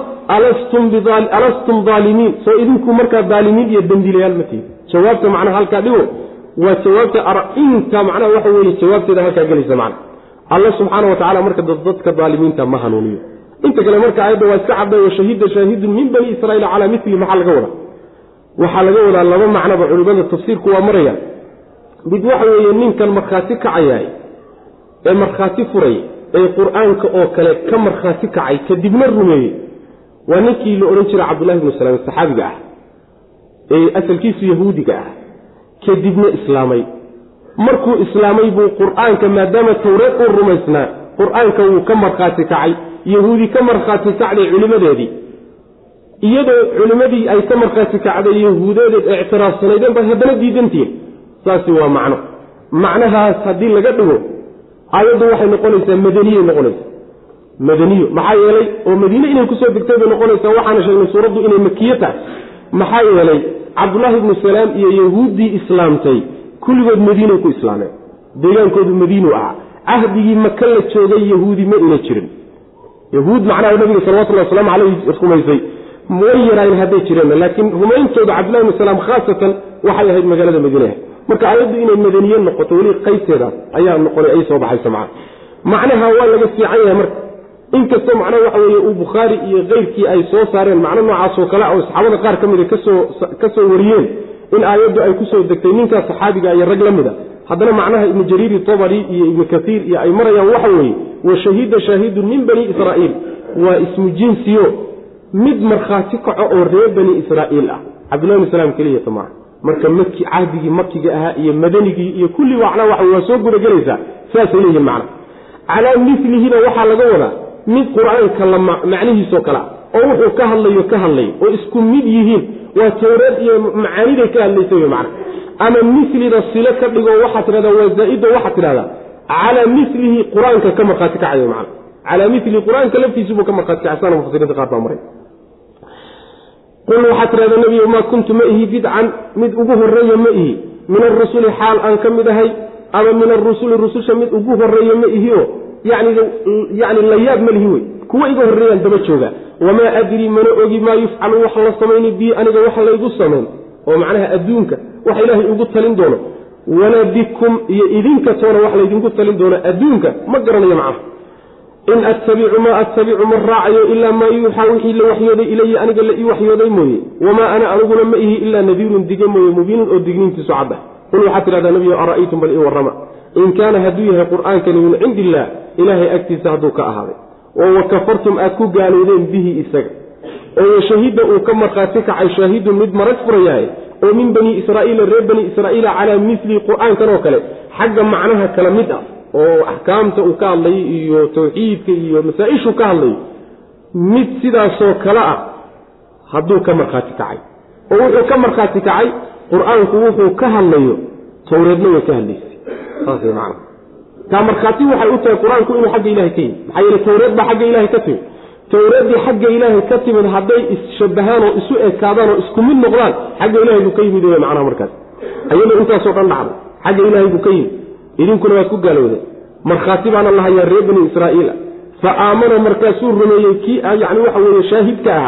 alastum daalimiin soo idinku markaa daalimiin iyo dembiilayaal ma tihin jawaabta macnaha halkaa dhigo waa jawaabta inta macnaha waxa weye jawaabteeda halkaa gelaysa macna alla subxaana wa tacala marka dadka daalimiinta ma hanuuniyo inta kale marka aayadda waa iska cadday wa shahida shaahidun min bani israiil calaa mili maxaa laga wadaa waxaa laga wadaa laba macnoba culimada tafsiirku waa maraya mid waxa weeye ninkan markhaati kacayaay ee markhaati furay ee qur-aanka oo kale ka markhaati kacay kadibna rumeeyey waa ninkii la odhan jiray cabdullahi bnu salaam saxaabiga ah ee asalkiisu yahuudiga ah kadibna islaamay markuu islaamay buu qur-aanka maadaama tawreed uu rumaysnaa qur-aanka wuu ka markhaati kacay yahuudi ka markhaati kacday culimadeedii iyadoo culimmadii ay ka markhaati kacday yahuudeedeed ictiraafsanaydeen bay haddana diidantihiin saasi waa macno macnahaas haddii laga dhigo aayaddu waxay noqonaysaa madaniyey noqonaysaa madaniyo maxaa yeelay oo madiine inay kusoo degtay bay noqonaysaa waxaana sheegnay suuraddu inay makiye tahay maxaa yeelay cabdullaahi ibnu salaam iyo yahuuddii islaamtay kulligood madiinay ku islaameen deegaankoodu madiinu ahaa cahdigii maka la joogay yahuudi ma ina jirin yahuud macnaha nabiga salawatullahi wasalaamu caleyh rumaysay way yaraayen hadday jireen laakiin rumayntooda cabdullahi ibnu salaam khaasatan waxay ahayd magaalada madiine marka aayaddu inay madaniye noqoto weli qaybteedaas ayaa noqonay ay soo baxayso macna macnaha waa laga fiican yahay marka inkastoo macnaha waxa weeye uu bukhaari iyo keyrkii ay soo saareen macno noocaasoo kale oo saxaabada qaar ka mida kasoo ka soo wariyeen in aayaddu ay kusoo degtay ninkaa saxaabiga iyo rag la mida haddana macnaha ibnu jariiri tobari iyo ibnu kaiir iyo ay marayaan waxa weeye wa shahida shaahidun min bani israa'iil waa ismu jinsiyo mid markhaati kaco oo reer bani israa'iil ah cabdullahi bn salaam keliyata maaha marka maki cahdigii makiga ahaa iyo madanigii iyo kulli macnaa waxa waa soo gudagelaysaa saasay leeyihin macna calaa milihina waxaa laga wadaa mid qur-aanka la macnihiisoo kalea oo wuxuu ka hadlayo ka hadlayo oo isku mid yihiin waa tawreed iyo macaaniday ka hadlaysa wy macna ama milida silo ka dhigo waxaa tidhahdaa waa zaa-ido waxaa tidhahdaa calaa milihi qur-aanka ka markhaati kacayo macna calaa milihi qur-aanka laftiisubuu ka markhaati kacay sana mufasiriinta qaar baa maray qul waxaa tidhahda nebiyo maa kuntu ma ihi bidcan mid ugu horeeya ma ihi min arusuli xaal aan ka mid ahay ama min arusuli rususha mid ugu horeeya ma ihi oo yani yani layaab ma lihi wey kuwa iga horreeyaan daba jooga wamaa adrii mana ogi maa yufcalu wax la samayni bii aniga wax laygu samayn oo macnaha adduunka wax ilaahay ugu talin doono walaa bikum iyo idinka toona wax laydinku talin doono adduunka ma garanayo macnaha in attabicu maa attabicu ma raacayo ilaa maa yuuxaa wixii la waxyooday ilaya aniga la ii waxyooday mooye wamaa ana aniguna ma ihi ilaa nadiirun dige mooye mubiinun oo digniintiisu cadda qul waxaad tidhahdaa nebiyo ara'aytum bal ii warrama in kaana hadduu yahay qur'aankani min cindi illaah ilaahay agtiisa hadduu ka ahaaday oo wa kafartum aad ku gaalowdeen bihi isaga oo washahida uu ka markhaati kacay shaahidun mid marag furayahay oo min bani israa'iila reer bani israa'iila calaa misli qur'aankan oo kale xagga macnaha kala mid ah oo axkaamta uu ka hadlayo iyo tawxiidka iyo masaa-ishuu ka hadlayo mid sidaasoo kale ah hadduu ka markhaati kacay oo wuxuu ka markhaati kacay qur-aanku wuxuu ka hadlayo towreedna way ka hadlaysay saas man taa markhaati waxay u tahay qur-aanku inuu xagga ilahay ka yimid maxaa yeele towreed baa xagga ilahay ka timid towreeddii xagga ilaahay ka timid hadday isshabahaan oo isu ekaadaan oo isku mid noqdaan xagga ilahay buu ka yimid wey macnaha markaas ayadoo intaasoo dhan dhacday xagga ilaahay buu ka yimid idinkuna waad ku gaalowdeen markhaati baana lahayaa reer bani israa'iila fa aamana markaasuu rumeeyey kii yani waxa weeye shaahidka ahaa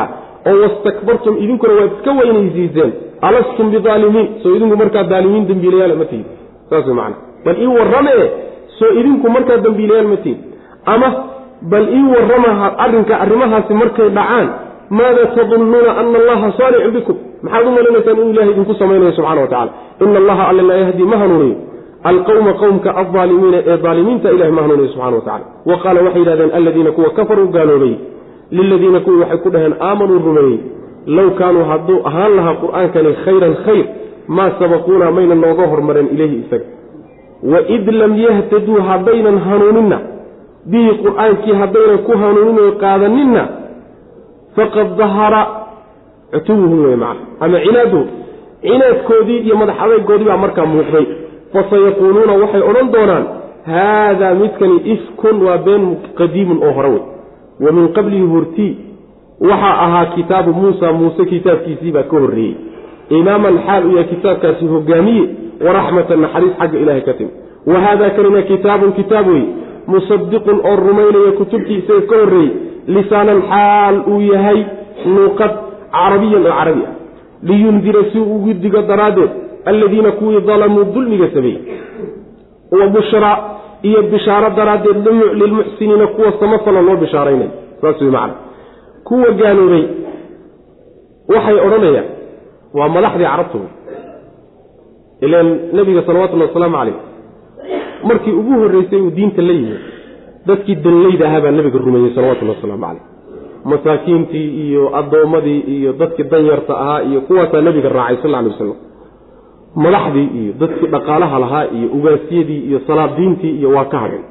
oo wastakbartum idinkuna waad iska weynaysiiseen alastum bidaalimiin soo idinku markaa daalimiin dembiilayaal ma tihin saas wey macana bal ii warramee soo idinku markaa dembiilayaal ma tihin ama bal ii warrama arrinka arrimahaasi markay dhacaan maada tadunnuuna ana allaha saanicun bikum maxaad u malinaysaan inuu ilahay idinku samaynayo subxana wa tacala ina allaha alla laa yahdi ma hanuuniyo alqawma qowmka aldaalimiina ee daalimiinta ilahay ma hanuuniyo subxana wa tacala wa qaala waxay yidhahdeen aladiina kuwa kafaruu gaaloobay liladiina kuwii waxay ku dhaheen aamanuu rumeeyey low kaanuu hadduu ahaan lahaa qur'aankani khayran khayr maa sabaquuna mayna nooga hormareen ileyhi isaga waid lam yahtaduu haddaynan hanuuninna bihi qur'aankii haddaynan ku hanuuninoo qaadaninna faqad dahara cutuwuhum wey macna ama cinaaduhu cinaadkoodii iyo madax adaygoodii baa markaa muuqday fasayaquuluuna waxay odhan doonaan haadaa midkani ifkun waa been qadiimun oo hore wey wa min qablihi hortii waxaa ahaa kitaabu muusa muuse kitaabkiisii baa ka horreeyey imaaman xaal u yahay kitaabkaasi hogaamiye waraxmatan naxariis xagga ilahay ka timi wa haadaa kanina kitaabun kitaab wey musadiqun oo rumaynaya kutubtii isaga ka horreeyey lisaanan xaal uu yahay nuuqad carabiyan oo carabi ah liyundira si uu ugu digo daraaddeed alladiina kuwii dalamuu dulmiga sameeyey wa bushraa iyo bishaaro daraaddeed lilmuxsiniina kuwa samafala loo bishaaraynay saas wey macana kuwa gaaloobay waxay odhanayaan waa madaxdii carabta wey ilaan nebiga salawatullhi wasalaamu calayh markii ugu horreysay uu diinta la yimid dadkii danleyda ahaa baa nebiga rumeeyey salawatullahi wasalaamu calayh masaakiintii iyo addoommadii iyo dadkii danyarta ahaa iyo kuwaasaa nebiga raacay sal alay wasalam madaxdii iyo dadkii dhaqaalaha lahaa iyo ugaasiyadii iyo salaadiintii iyo waa ka hadhay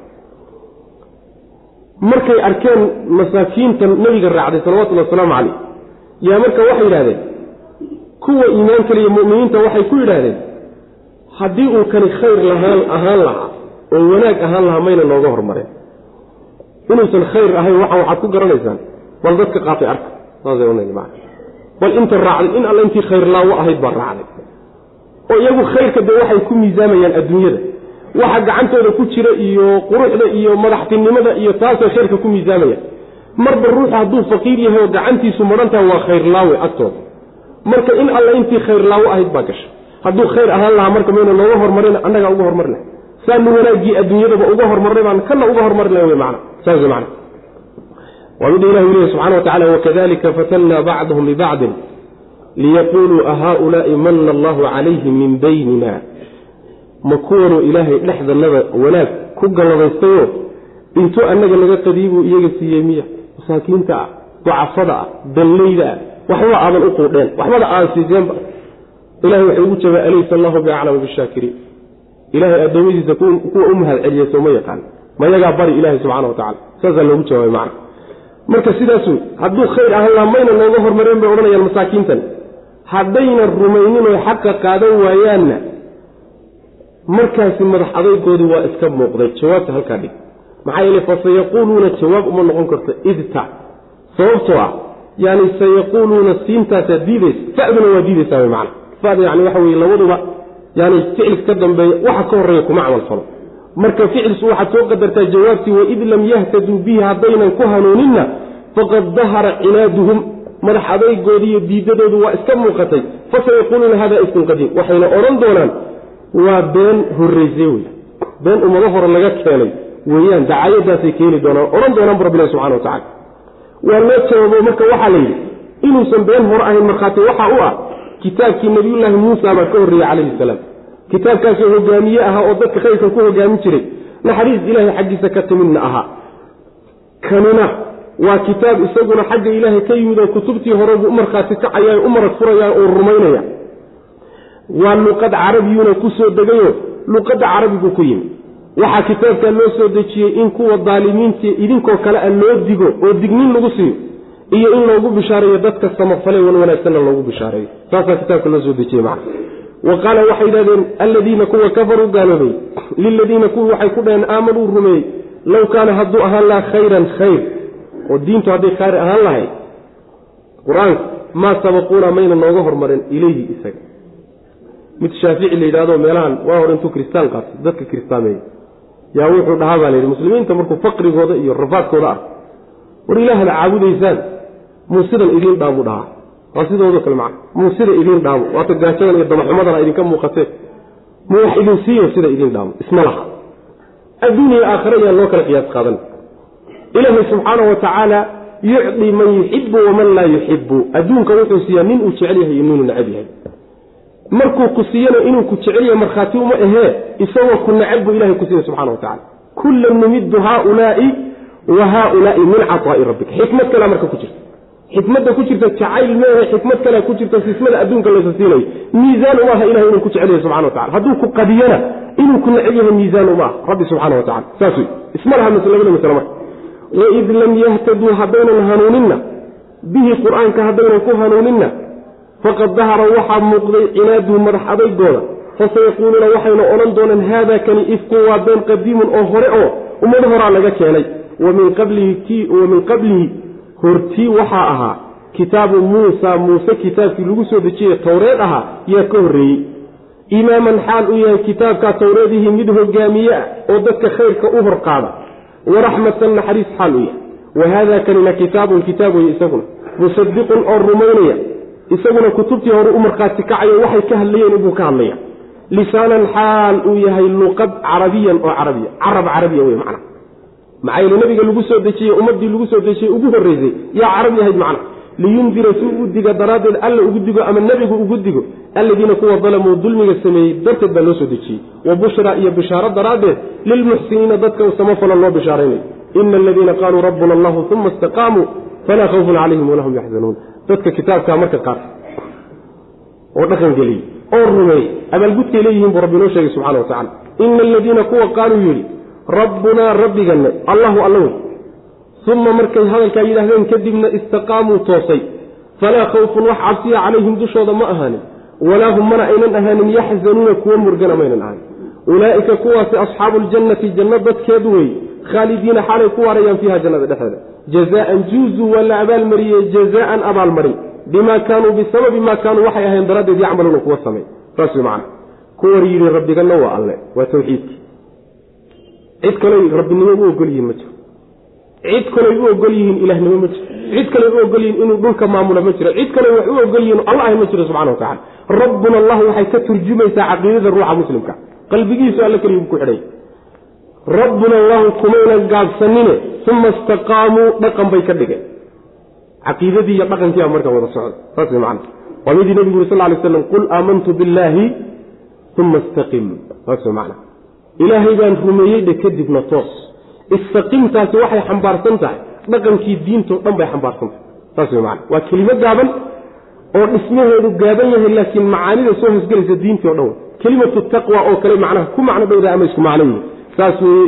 markay arkeen masaakiinta nebiga raacday salawatullhi wasalaamu calayh yaa marka waxay yidhahdeen kuwa iimaan kaliya mu'miniinta waxay ku yidhaahdeen haddii uu kani khayr lahaan ahaan lahaa oo wanaag ahaan lahaa mayna nooga hormareen inuusan khayr ahayn waxa waxaad ku garanaysaan bal dadka qaatay arka saasay bal inta raacday in alla intii khayr laawo ahayd baa raacday oo iyagu khayrka dee waxay ku miisaamayaan adduunyada waxa gacantooda ku jira iyo quruxda iyo madaxtinimada iyo taasay khayrka ku miisaamayaan marba ruuxu hadduu faqiir yahay oo gacantiisu madhantaha waa khayrlaawe agtooda marka in alla intii khayrlaawo ahayd baa gasha hadduu khayr ahaan lahaa marka mayna nooga hormarin annagaa uga hormari lahay saanu wanaaggii adduunyadaba uga hormarnay baan kana uga hormari lahay wy mana saas mana waa midha ilah u lehy subxana wa tacala wakadalika fatannaa bacdahum bibacdin liyaquuluu ahaulaai manna allahu calayhim min baynina ma kuwanuu ilaahay dhexdannada wanaag ku galladaystayoo intuu annaga naga qadiibuu iyaga siiyey miya masaakiinta ah ducafada ah dallayda ah waxba aadan u quudheen waxbada aan siiseenba ilahay waxay ugu jabaa alaysa allahu biaclama bishaakiriin ilahay addoommadiisa kuwa u mahad celiya sooma yaqaan mayagaa bari ilahay subxana wa tacala saasaa loogu jawaabay macna marka sidaas wey hadduu khayr ahaan laha mayna nooga hormareen bay odhanayaan masaakiintan haddayna rumaynin oy xaqa qaadan waayaanna markaasi madax adaygoodii waa iska muuqday jawaabta halkaa dhig maxaa yeele fa sayaquuluuna jawaab uma noqon karto idta sababtoo ah yani sayaquuluuna siintaasaa diidaysa faduna waa diidaysaa wy macana fada yani waxa weye labaduba yani ficilka ka dambeeya waxa ka horreeya kuma camal falo marka ficilsu waxaad soo qadartaa jawaabtii waid lam yahtaduu bihi haddaynan ku hanuuninna faqad dahara cinaaduhum madax adaygoodi iyo diidadoodu waa iska muuqatay fasayaquuluuna hada ifkun qadiim waxayna odhan doonaan waa been horreyse wey been ummado hore laga keenay weeyaan dacayadaasay keeni doonaan odhan doonaan bu rabbilahi subxana wa tacala waa loo jawaabo marka waxaa la yidhi inuusan been hore ahayn markhaati waxaa u ah kitaabkii nabiyullaahi muusa baa ka horreeyey calayhi salaam kitaabkaasoo hogaamiye ahaa oo dadka khayrka ku hogaamin jiray naxariis ilaahay xaggiisa ka timidna ahaa kanina waa kitaab isaguna xagga ilaahay ka yimid oo kutubtii horebu u markhaati kacaya u marag furayaan oo rumaynaya waa luqad carabiyuuna ku soo degayo luqadda carabigu ku yimid waxaa kitaabkaa loo soo dejiyey in kuwa daalimiinta idinkoo kale a loo digo oo dignin lagu siiyo iyo in loogu bishaareeyo dadka samafale wan wanaagsanna loogu bishaareeyo saasaa kitaabka loo soo dejiyey macna wa qaala waxay yidhahdeen alladiina kuwa kafaruu gaaloobay liladiina kuwii waxay ku dhaheen aamanuu rumeeyey low kaana hadduu ahaan lahaa khayran khayr oo diintu hadday khayr ahaan lahayd qur-aanka maa sabaquuna mayna nooga hormarin ilayhi isaga mid shaafici la yidhahdo meelahan waa hor intuu kristaan qaatay dadka kiristaameeyey yaa wuxuu dhahaa baa layidhi muslimiinta markuu faqrigooda iyo rafaadkooda ah war ilaahda caabudaysaan muu sidan idiin dhaamu dhahaa waa sidoodo kale macna muu sida idiin dhaamo waata gaajadan iyo damaxumadana idinka muuqatee muu wax idin siiyo sida idiin dhaamo isma laha adduuniya aakhare ayaan loo kala qiyaas qaadan ilaahay subxaana wa tacaala yucdi man yuxibu waman laa yuxibu adduunka wuxuu siiyaa nin uu jecel yahay iyo ninuu necab yahay markuu ku siiyana inuu ku jecel yahay markhaati uma ahee isagoo ku necab buu ilahay ku siiya subxana wa tacala kullan numiddu haaulaai wa haaulaai min caطaa'i rabbika xikmad kalea marka ku jirta xikmadda ku jirta jacayl meehe xikmad kalea ku jirta sismada adduunka laysa siinayo miisaan uma aha ilahay inuu ku jecel yahay subxana wa tacala hadduu ku qadiyana inuu ku necab yahay miisaan uma aha rabbi subxana wa tacala saas wey isma laha maslabada masle marka waid lam yahtaduu haddaynan hanuuninna bihi qur-aanka haddaynan ku hanuuninna faqad dahara waxaa muuqday cinaaduhu madax adaygooda fasayaquuluuna waxayna odhan doonaan haada kani ifkun waa been qadiimun oo hore oo ummado horaa laga keenay wa min qablihi hortii waxaa ahaa kitaabu muusa muuse kitaabkii lagu soo dejiyey towreed ahaa yaa ka horreeyey imaaman xaal uu yahay kitaabkaa towreedihii mid hogaamiye ah oo dadka khayrka u horqaada waraxmatan naxariis xaal u yahay wa haada kanina kitaabun kitaab weye isaguna musadiqun oo rumaynaya isaguna kutubtii hore u markhaati kacayo waxay ka hadlayeen inbuu ka hadlaya lisaanan xaal uu yahay luqad carabiyan oo carabiya carab carabiya wey macna maxaa yeele nabiga lagu soo dejiyey ummaddii lagu soo dejiyey ugu horreysay yaa carabi ahayd macna liyundira si u diga daraaddeed alla ugu digo ama nebigu ugu digo alladiina kuwa dalamuu dulmiga sameeyey darteed baa loo soo dejiyey wa bushra iyo bishaaro daraaddeed lilmuxsiniina dadka samafala loo bishaaraynayo ina aladiina qaaluu rabbuna allahu uma istaqaamuu falaa khawfun calayhim walahum yaxzanuun dadka kitaabkaa marka qaata oo dhaqan geliyey oo rumeeyey abaalgudkay leeyihiin buu rabbi inoo sheegay subxana wa tacala ina aladiina kuwa qaaluu yidhi rabbunaa rabbiganne allahu alla wey uma markay hadalkaa yidhaahdeen kadibna istaqaamuu toosay falaa khawfun wax cabsiya calayhim dushooda ma ahaanin walaa hum mana aynan ahaanin yaxzanuuna kuwa murgana maynan ahaanin ulaa'ika kuwaasi asxaabu ljannati janno dadkeed wey khaalidiina xaalay ku waarayaan fiiha jannada dhexeeda jazaan juuzuu waa la abaalmariyey jazaan abaalmarin bimaa kaanuu bisababi maa kaanuu waxay ahayn daraaddeed yacmaluuna kuwa samey saas wey macana kuwar yidhi rabbiganna waa alle waa tawxiidki cid kaley rabbinimo u ogol yihiin ma jiro cid kaley u ogol yihiin ilahnimo ma jiro cid kaley u ogol yihiin inuu dhulka maamula ma jiro cid kaley wax u ogol yihiin alla ahy ma jiro subxana wa tacala rabbuna allahu waxay ka turjumaysaa caqiidada ruuxa muslimka qalbigiisu alle keliyu ku xidhay rabbuna allahu kumaynan gaabsanine uma istaqaamuu dhaqan bay ka dhigeen caqiidadii iyo dhaqankiiba markaa wada socda saas wey macana waa midii nebigu uri sal ly slam qul aamantu billaahi uma istaqim saas wey macana ilaahay baan rumeeyey dhe kadibna toos istaqimtaasi waxay xambaarsan tahay dhaqankii diintao dhan bay xambaarsan tahay saas wey macana waa kelimo gaaban oo dhismaheedu gaaban yahay laakiin macaanida soo hosgelaysa diintii o dhan wey kelimatu taqwa oo kale macnaha ku macno dhowda ama isku macno yihi saas weye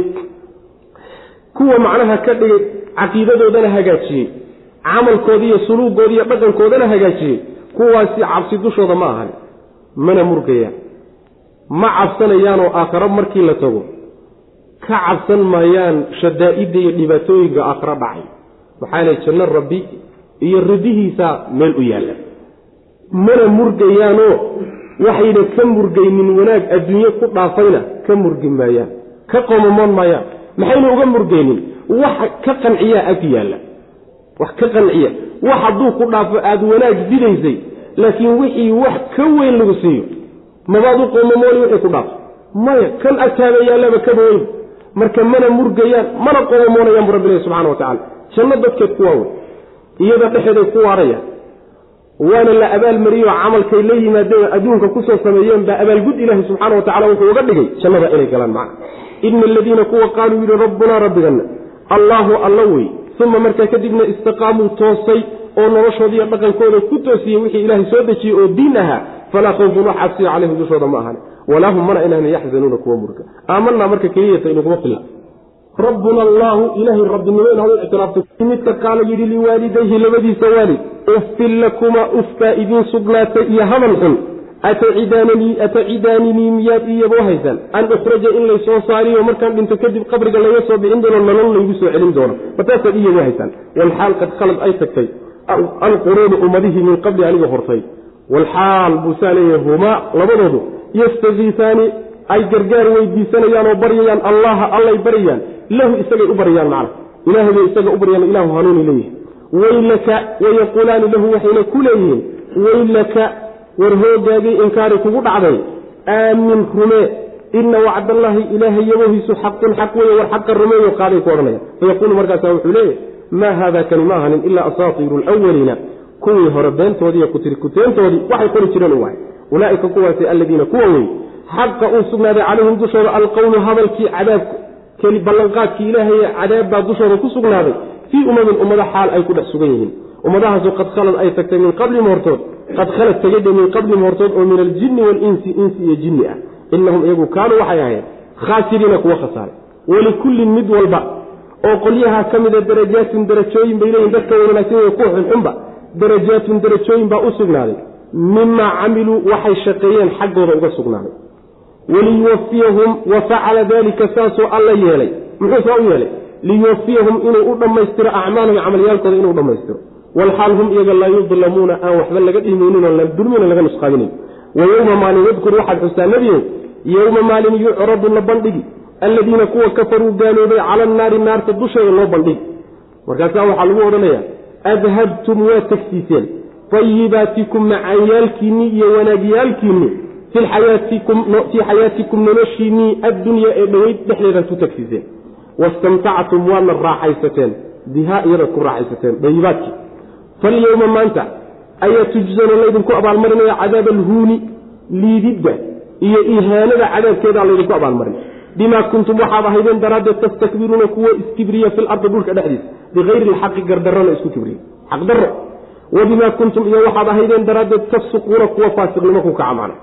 kuwa macnaha ka dhigay caqiidadoodana hagaajiyey camalkoodi iyo suluugoodi iyo dhaqankoodana hagaajiyey kuwaasi cabsi dushooda ma ahan mana murgayaan ma cabsanayaanoo aakharo markii la tago ka cabsan maayaan shadaa'idda iyo dhibaatooyinka aakharo dhacay maxaa yeele janno rabbi iyo ridihiisa meel u yaalla mana murgayaanoo waxayna ka murgaynin wanaag adduunye ku dhaafayna ka murgi maayaan ka qomamoon maayaan maxayna uga murgaynin wax ka qanciyaa ag yaalla wax ka qanciya wax hadduu ku dhaafo aada wanaag didaysay laakiin wixii wax ka weyn lagu siiyo mabaad u qomamooni wixii ku dhaafo maya kan agtaada yaallaba kaba weyn marka mana murgayaan mana qomamoonayaan bu rabbi ilahi subxana wa tacala janno dadkeed ku waaweyn iyada dhexeeday ku waarayaan waana la abaalmariyey oo camalkay la yimaadeen adduunka kusoo sameeyeen baa abaalgud ilaahi subxaana wa tacala wuxuu uga dhigay jannada inay galaan macna ina aladiina kuwa qaaluu yidhi rabbunaa rabbiganna allaahu alla wey uma markaa kadibna istaqaamuu toosay oo noloshoodiiyo dhaqankooda ku toosiyey wixii ilaahay soo dejiyey oo diin ahaa falaa khawfun wax cabsiya calayhim dushooda ma ahan walaa hum mana inahna yaxzanuuna kuwa murga aamanaa marka keliyata inaguma filla rabbuna allaahu ilaahay rabbinimo inaad u ictiraafto midka qaala yidhi liwaalidayhi labadiisa waalid uffin lakuma ufkaa idiin sugnaatay iyo hadal xun atacidaananii miyaad iyaboo haysaan an ukhraja in laysoo saariyo markaan dhinto kadib qabriga laga soo bixin doono nolol laygu soo celin doono mataasaad iyaboo haysaan walxaal qad khalad ay tagtay alquruunu ummadihii min qabli aniga hortay walxaal buusaa leeyahay humaa labadoodu yastakiisaani ay gargaar weydiisanayaan oo baryayaan allaha allay baryayaan lahu isagay u baryayaan macna ilaahay bay isaga u baryaan ilahu hanuuni leeyahay waylaka wayaquulaani lahu waxayna ku leeyihiin waylaka war hoogaagii inkaari kugu dhacday aamin rumee ina wacdallaahi ilaahay yabohiisu xaqun xaq weeye war xaqa rumeeyo qaaday ku odhanaya fayaquulu markaasa wuxuu leeyahy maa haada kani ma ahanin ilaa asaatiiru lwaliina kuwii hore beentoodii kutirikuteentoodii waxay qori jireen u wahay ulaaika kuwaasi aladiina kuwa wey xaqa uu sugnaaday calayhim dushooda alqowlu hadalkii cadaab ballanqaadkii ilaahay cadaab baa dushooda ku sugnaaday fii umamin ummado xaal ay ku dhex sugan yihiin ummadahaasu qad khalad ay tagtay min qablihim hortood qad khalad tegedhe min qablihim hortood oo min aljinni waalinsi insi iyo jinni ah inahum iyagu kaanuu waxay ahayn khaasiriina kuwa khasaaray walikullin mid walba oo qolyaha ka mida darajaatun darajooyin bay leeyihin dadka wanaagsan wey kuwa xunxunba darajaatun darajooyin baa u sugnaaday mimaa camiluu waxay shaqeeyeen xaggooda uga sugnaaday waliyuwafiyahum wa facala dalika saasoo alla yeelay muxuu saa u yeelay liyuwafiyahum inuu u dhammaystiro acmaalahum camalyaalkooda inuu dhammaystiro walxaal hum iyaga laa yudlamuuna aan waxba laga dhimaynin oo dulmina laga nusqaabinayn wa yowma maalin wadkur waxaad xustaa nebiyow yowma maalin yucradu la bandhigi alladiina kuwa kafaruu gaaloobay cala annaari naarta dusheeda loo bandhigi markaasaa waxaa lagu odhanaya adhabtum waa tegsiiseen ayibaatikum macaanyaalkiinnii iyo wanaagyaalkiinni fii xayaatikum noloshiinnii addunyaa ee dhoweyd dhexdeedaad ku tegsiiseen wastamtactum waadna raaxaysateen bihaa iyadaad ku raaxaysateen dayibaadkii falyowma maanta ayaa tujzana laydinku abaalmarinaya cadaaba alhuuni liididda iyo ihaanada cadaabkeedaa laydinku abaalmarin bimaa kuntum waxaad ahaydeen daraaddeed tastakbiruuna kuwa iskibriya fi lardi dhulka dhexdiisa bikayri lxaqi gardarrona isku kibriya xaqdarro wa bimaa kuntum iyo waxaad ahaydeen daraaddeed tafsuquuna kuwa faasiqnimo ku kaca macna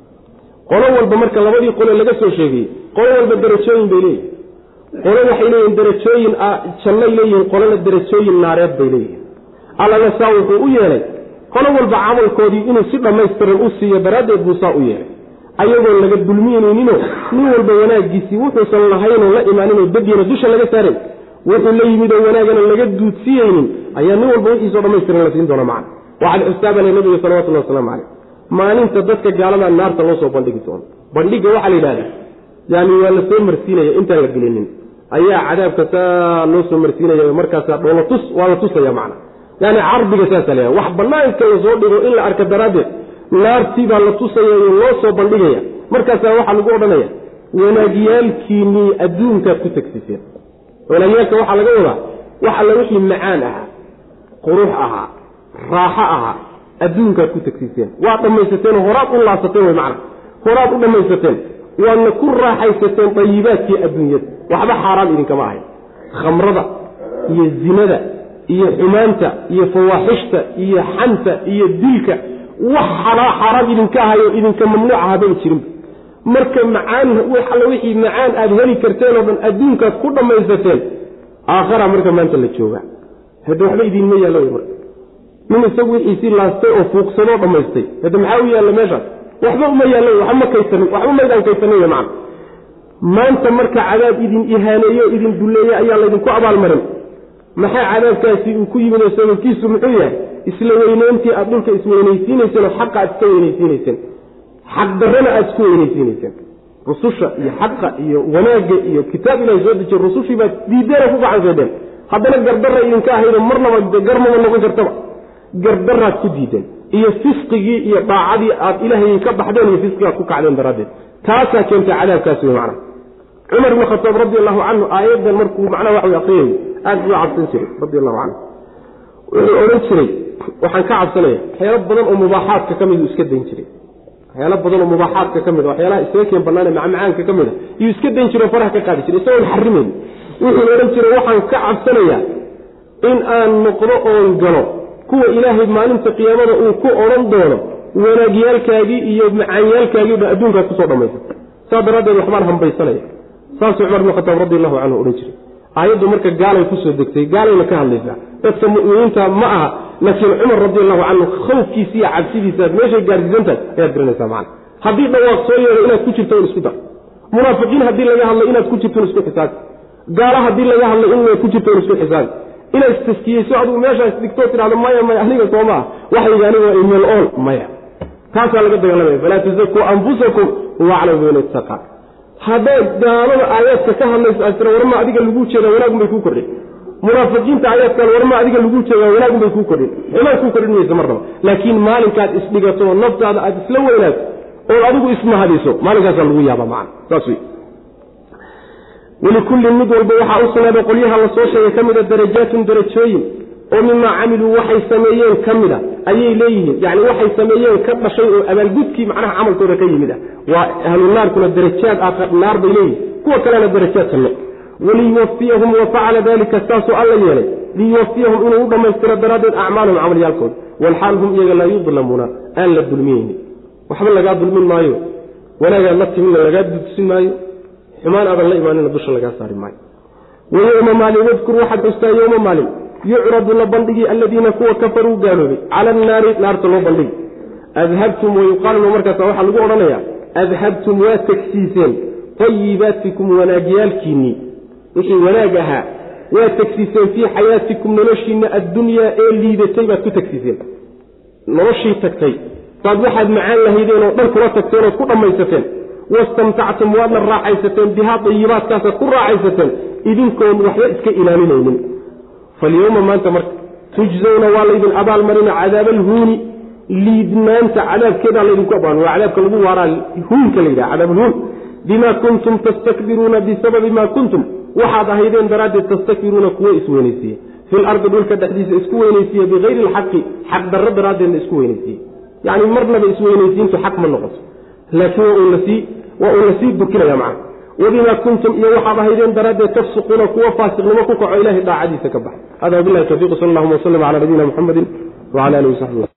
qolo walba marka labadii qole laga soo sheegayey qolo walba darajooyin bay leeyihin qolo waxay leeyihin darajooyin jannay leeyihiin qolona darajooyin naareed bay leeyihiin allana saa wuxuu u yeelay qolo walba camalkoodii inuu si dhammaystiran u siiyo daraaddeed buu saa u yeelay ayagoon laga dulmiynayninoo nin walba wanaagiisii wuxuusan lahaynoo la imaaninoo dadyana dusha laga saaray wuxuu la yimidoo wanaagana laga duudsiyeynin ayaa nin walba wixiisoo dhammaystiran la siin doona macna waxaad xustaabale nabiga salawatullahi wasalaamu caleyh maalinta dadka gaalada naarta loo soo bandhigi doono bandhigga waxaa la yidhahdaa yani waa la soo marsiinaya intaan la gelinin ayaa cadaabka saa loo soo marsiinaya markaasaa dhoolatus waa la tusaya macna yani cardiga saasa la wax banaanka lasoo dhigo in la arka daraaddeed naartii baa la tusaya oo loo soo bandhigaya markaasaa waxaa lagu odhanaya wanaagyaalkiinnii adduunkaad ku tegsiseen wanaagyaalka waxaa laga wadaa wax alla wixii macaan ahaa qurux ahaa raaxo ahaa adduunkaad ku tegsiiseen waad dhammaysateen horaad u laasateen wy macna horaad u dhammaysateen waadna ku raaxaysateen dayibaadkii adduunyada waxba xaaraan idinkama ahayn khamrada iyo zinada iyo xumaanta iyo fawaaxishta iyo xanta iyo dilka wax xaaraam idinka ahayo idinka mamnuuc ahabay jirinba marka macaan alla wixii macaan aada heli karteen oo dhan adduunkaad ku dhammaysateen aakhara marka maanta la jooga hadda waxba idiinma yaallo wy marka nin isagu wixiisii laastay oo fuuqsadoo dhammaystay hadda maxaa u yaalla meeshaas waxba uma yaallo waxba ma kaysanin waxba maydaan kaysanin wy macana maanta marka cadaab idin ihaaneeyo idin dulleeye ayaa laydinku abaalmarin maxaa cadaabkaasi uu ku yimid oo sababkiisu muxuu yahay isla weyneyntii aada dhulka isweynaysiinayseen oo xaqa aad iska weynaysiinayseen xaqdarrana aada isku weynaysiinayseen rususha iyo xaqa iyo wanaagga iyo kitaab ilahay soo dejiye rusushii baad diideena ku gacansaydeen haddana gardarra idinka ahaydo marnaba garmaba noqon kartaba gardaraad ku diideen iyo fisqigii iyo daacadii aad ilaahay ka baxdeen iyo fisqigaad ku kacdeen daraaddeed taasaa keentay cadaabkaasi wey macna cumar ibn khataab radi allahu canhu aayadan markuu macnaha waxa wy aqriyay aada buu cabsan jiray radi allahu canhu wuxuu odhan jiray waxaan ka cabsanaya waxyaalo badan oo mubaaxaadka ka mid uu iska dayn jiray waxyaalo badan oo mubaaxaadka ka mid a waxyaalaha isaga keen banaane macmacaanka ka mid a iyuu iska dayn jiray o faraha ka qaadi jiray isagoon xarimayn wuxuu odhan jiray waxaan ka cabsanayaa in aan noqdo oon galo kuwa ilaahay maalinta qiyaamada uu ku odhan doono wanaagyaalkaagii iyo macaanyaalkaagii dhan adduunkaad kusoo dhammaysata saas daraaddeed waxbaan hambaysanaya saasuu cumar ibn khataab radi allahu canhu odhan jiray aayaddu marka gaalay kusoo degtay gaalayna ka hadlaysaa dadka mu'miniinta ma aha laakiin cumar radi allahu canhu khawfkiisa iyo cabsidiisaaad meeshay gaarsiisantahay ayaad garanaysaa macana haddii dhawaaq soo yeedho inaad ku jirto in isku dar munaafiqiin haddii laga hadlay inaad ku jirto in isku xisaabi gaalo haddii laga hadlay in ku jirto in isku xisaabi inaad istaskiyeyso adigu meeshaas digtoo tidhahdo maya maya aniga soo maa waxayga aniga imel ool maya taasaa laga dagaalamaya falaa tuzakuu anfusakum huwa aclamu biman haddaad gaalada aayaadka ka hadlayso aad tira warma adiga lagu jeeda wanaagun bay kuu kordhay munaafiqiinta ayaadkaan warma adiga lagu jeegaa wanaagun bay kuu kordhin xumaan kuu kordhin maysa marnaba laakiin maalinkaad isdhigato naftaada aad isla weynaato ood adigu ismahadiso maalinkaasaa lagu yaaba macana saas wey walikullin mid walba waxaa u sugnaaday qolyaha la soo sheegay ka mida darajaatun darajooyin oo mimaa camiluu waxay sameeyeen ka mida ayay leeyihiin yani waxay sameeyeen ka dhashay oo abaalgudkii macnaha camalkooda ka yimid ah waa ahlu naarkuna darajaad naar bay leeyihin kuwa kalena darajaad sanno waliyuwafiyahum wa facala dalika saasuu alla yeelay liyuwafiyahum inuu u dhammaystiro daraaddeed acmaalahum camalyaalkooda walxaal hum iyaga laa yudlamuuna aan la dulmiyeyni waxba lagaa dulmin maayo wanaagaad la timinna lagaa dudsin maayo xumaan aadan la imaanina dusha lagaa saari maayo wayowma maalin wadkur waxaad xustaa yowma maalin yucradu la bandhigi aladiina kuwa kafaruu gaaloobay cala annaari naarta loo bandhigi adhabtum wayuqaaluna markaasa waxaa lagu odhanayaa adhabtum waa tegsiiseen ayibaatikum wanaagyaalkiinnii wixii wanaag ahaa waa tegsiiseen fii xayaatikum noloshiinna addunyaa ee liidatay baad ku tegsiiseen noloshii tagtay baad waxaad macaan lahaydeen oo dhan kula tagteen ood ku dhammaysateen wastamtactum waadna raaxaysateen bihaa dayibaadkaasaad ku raaxaysateen idinkoon waxba iska ilaalinaynin falyowma maanta marka tujzawna waa laydin abaalmarina cadaaba alhuuni liidnaanta cadaabkeedaa laydinku abaalmar waa cadaabka lagu waaraa huunka la yidhaha cadaabulhuun bima kuntum tastakbiruuna bisababi ma kuntum waxaad ahaydeen daraaddeed tastakbiruuna kuwo isweynaysiiye fi lardi dhulka dhexdiisa isku weynaysiiye bikayri alxaqi xaq darro daraaddeedna isku weynaysiiye yacni marnaba isweynaysiintu xaq ma noqoto laakiin waa uun lasii dukinaya macana wabima kuntum iyo waxaad ahaydeen daraaddeed tafsuquuna kuwo faasiqnimo ku kaco ilahay daacadiisa ka baxa hada wabilahi tawfiq sal allahuma waslm cala nabiyina muxamedi wcala alihi wasaxbi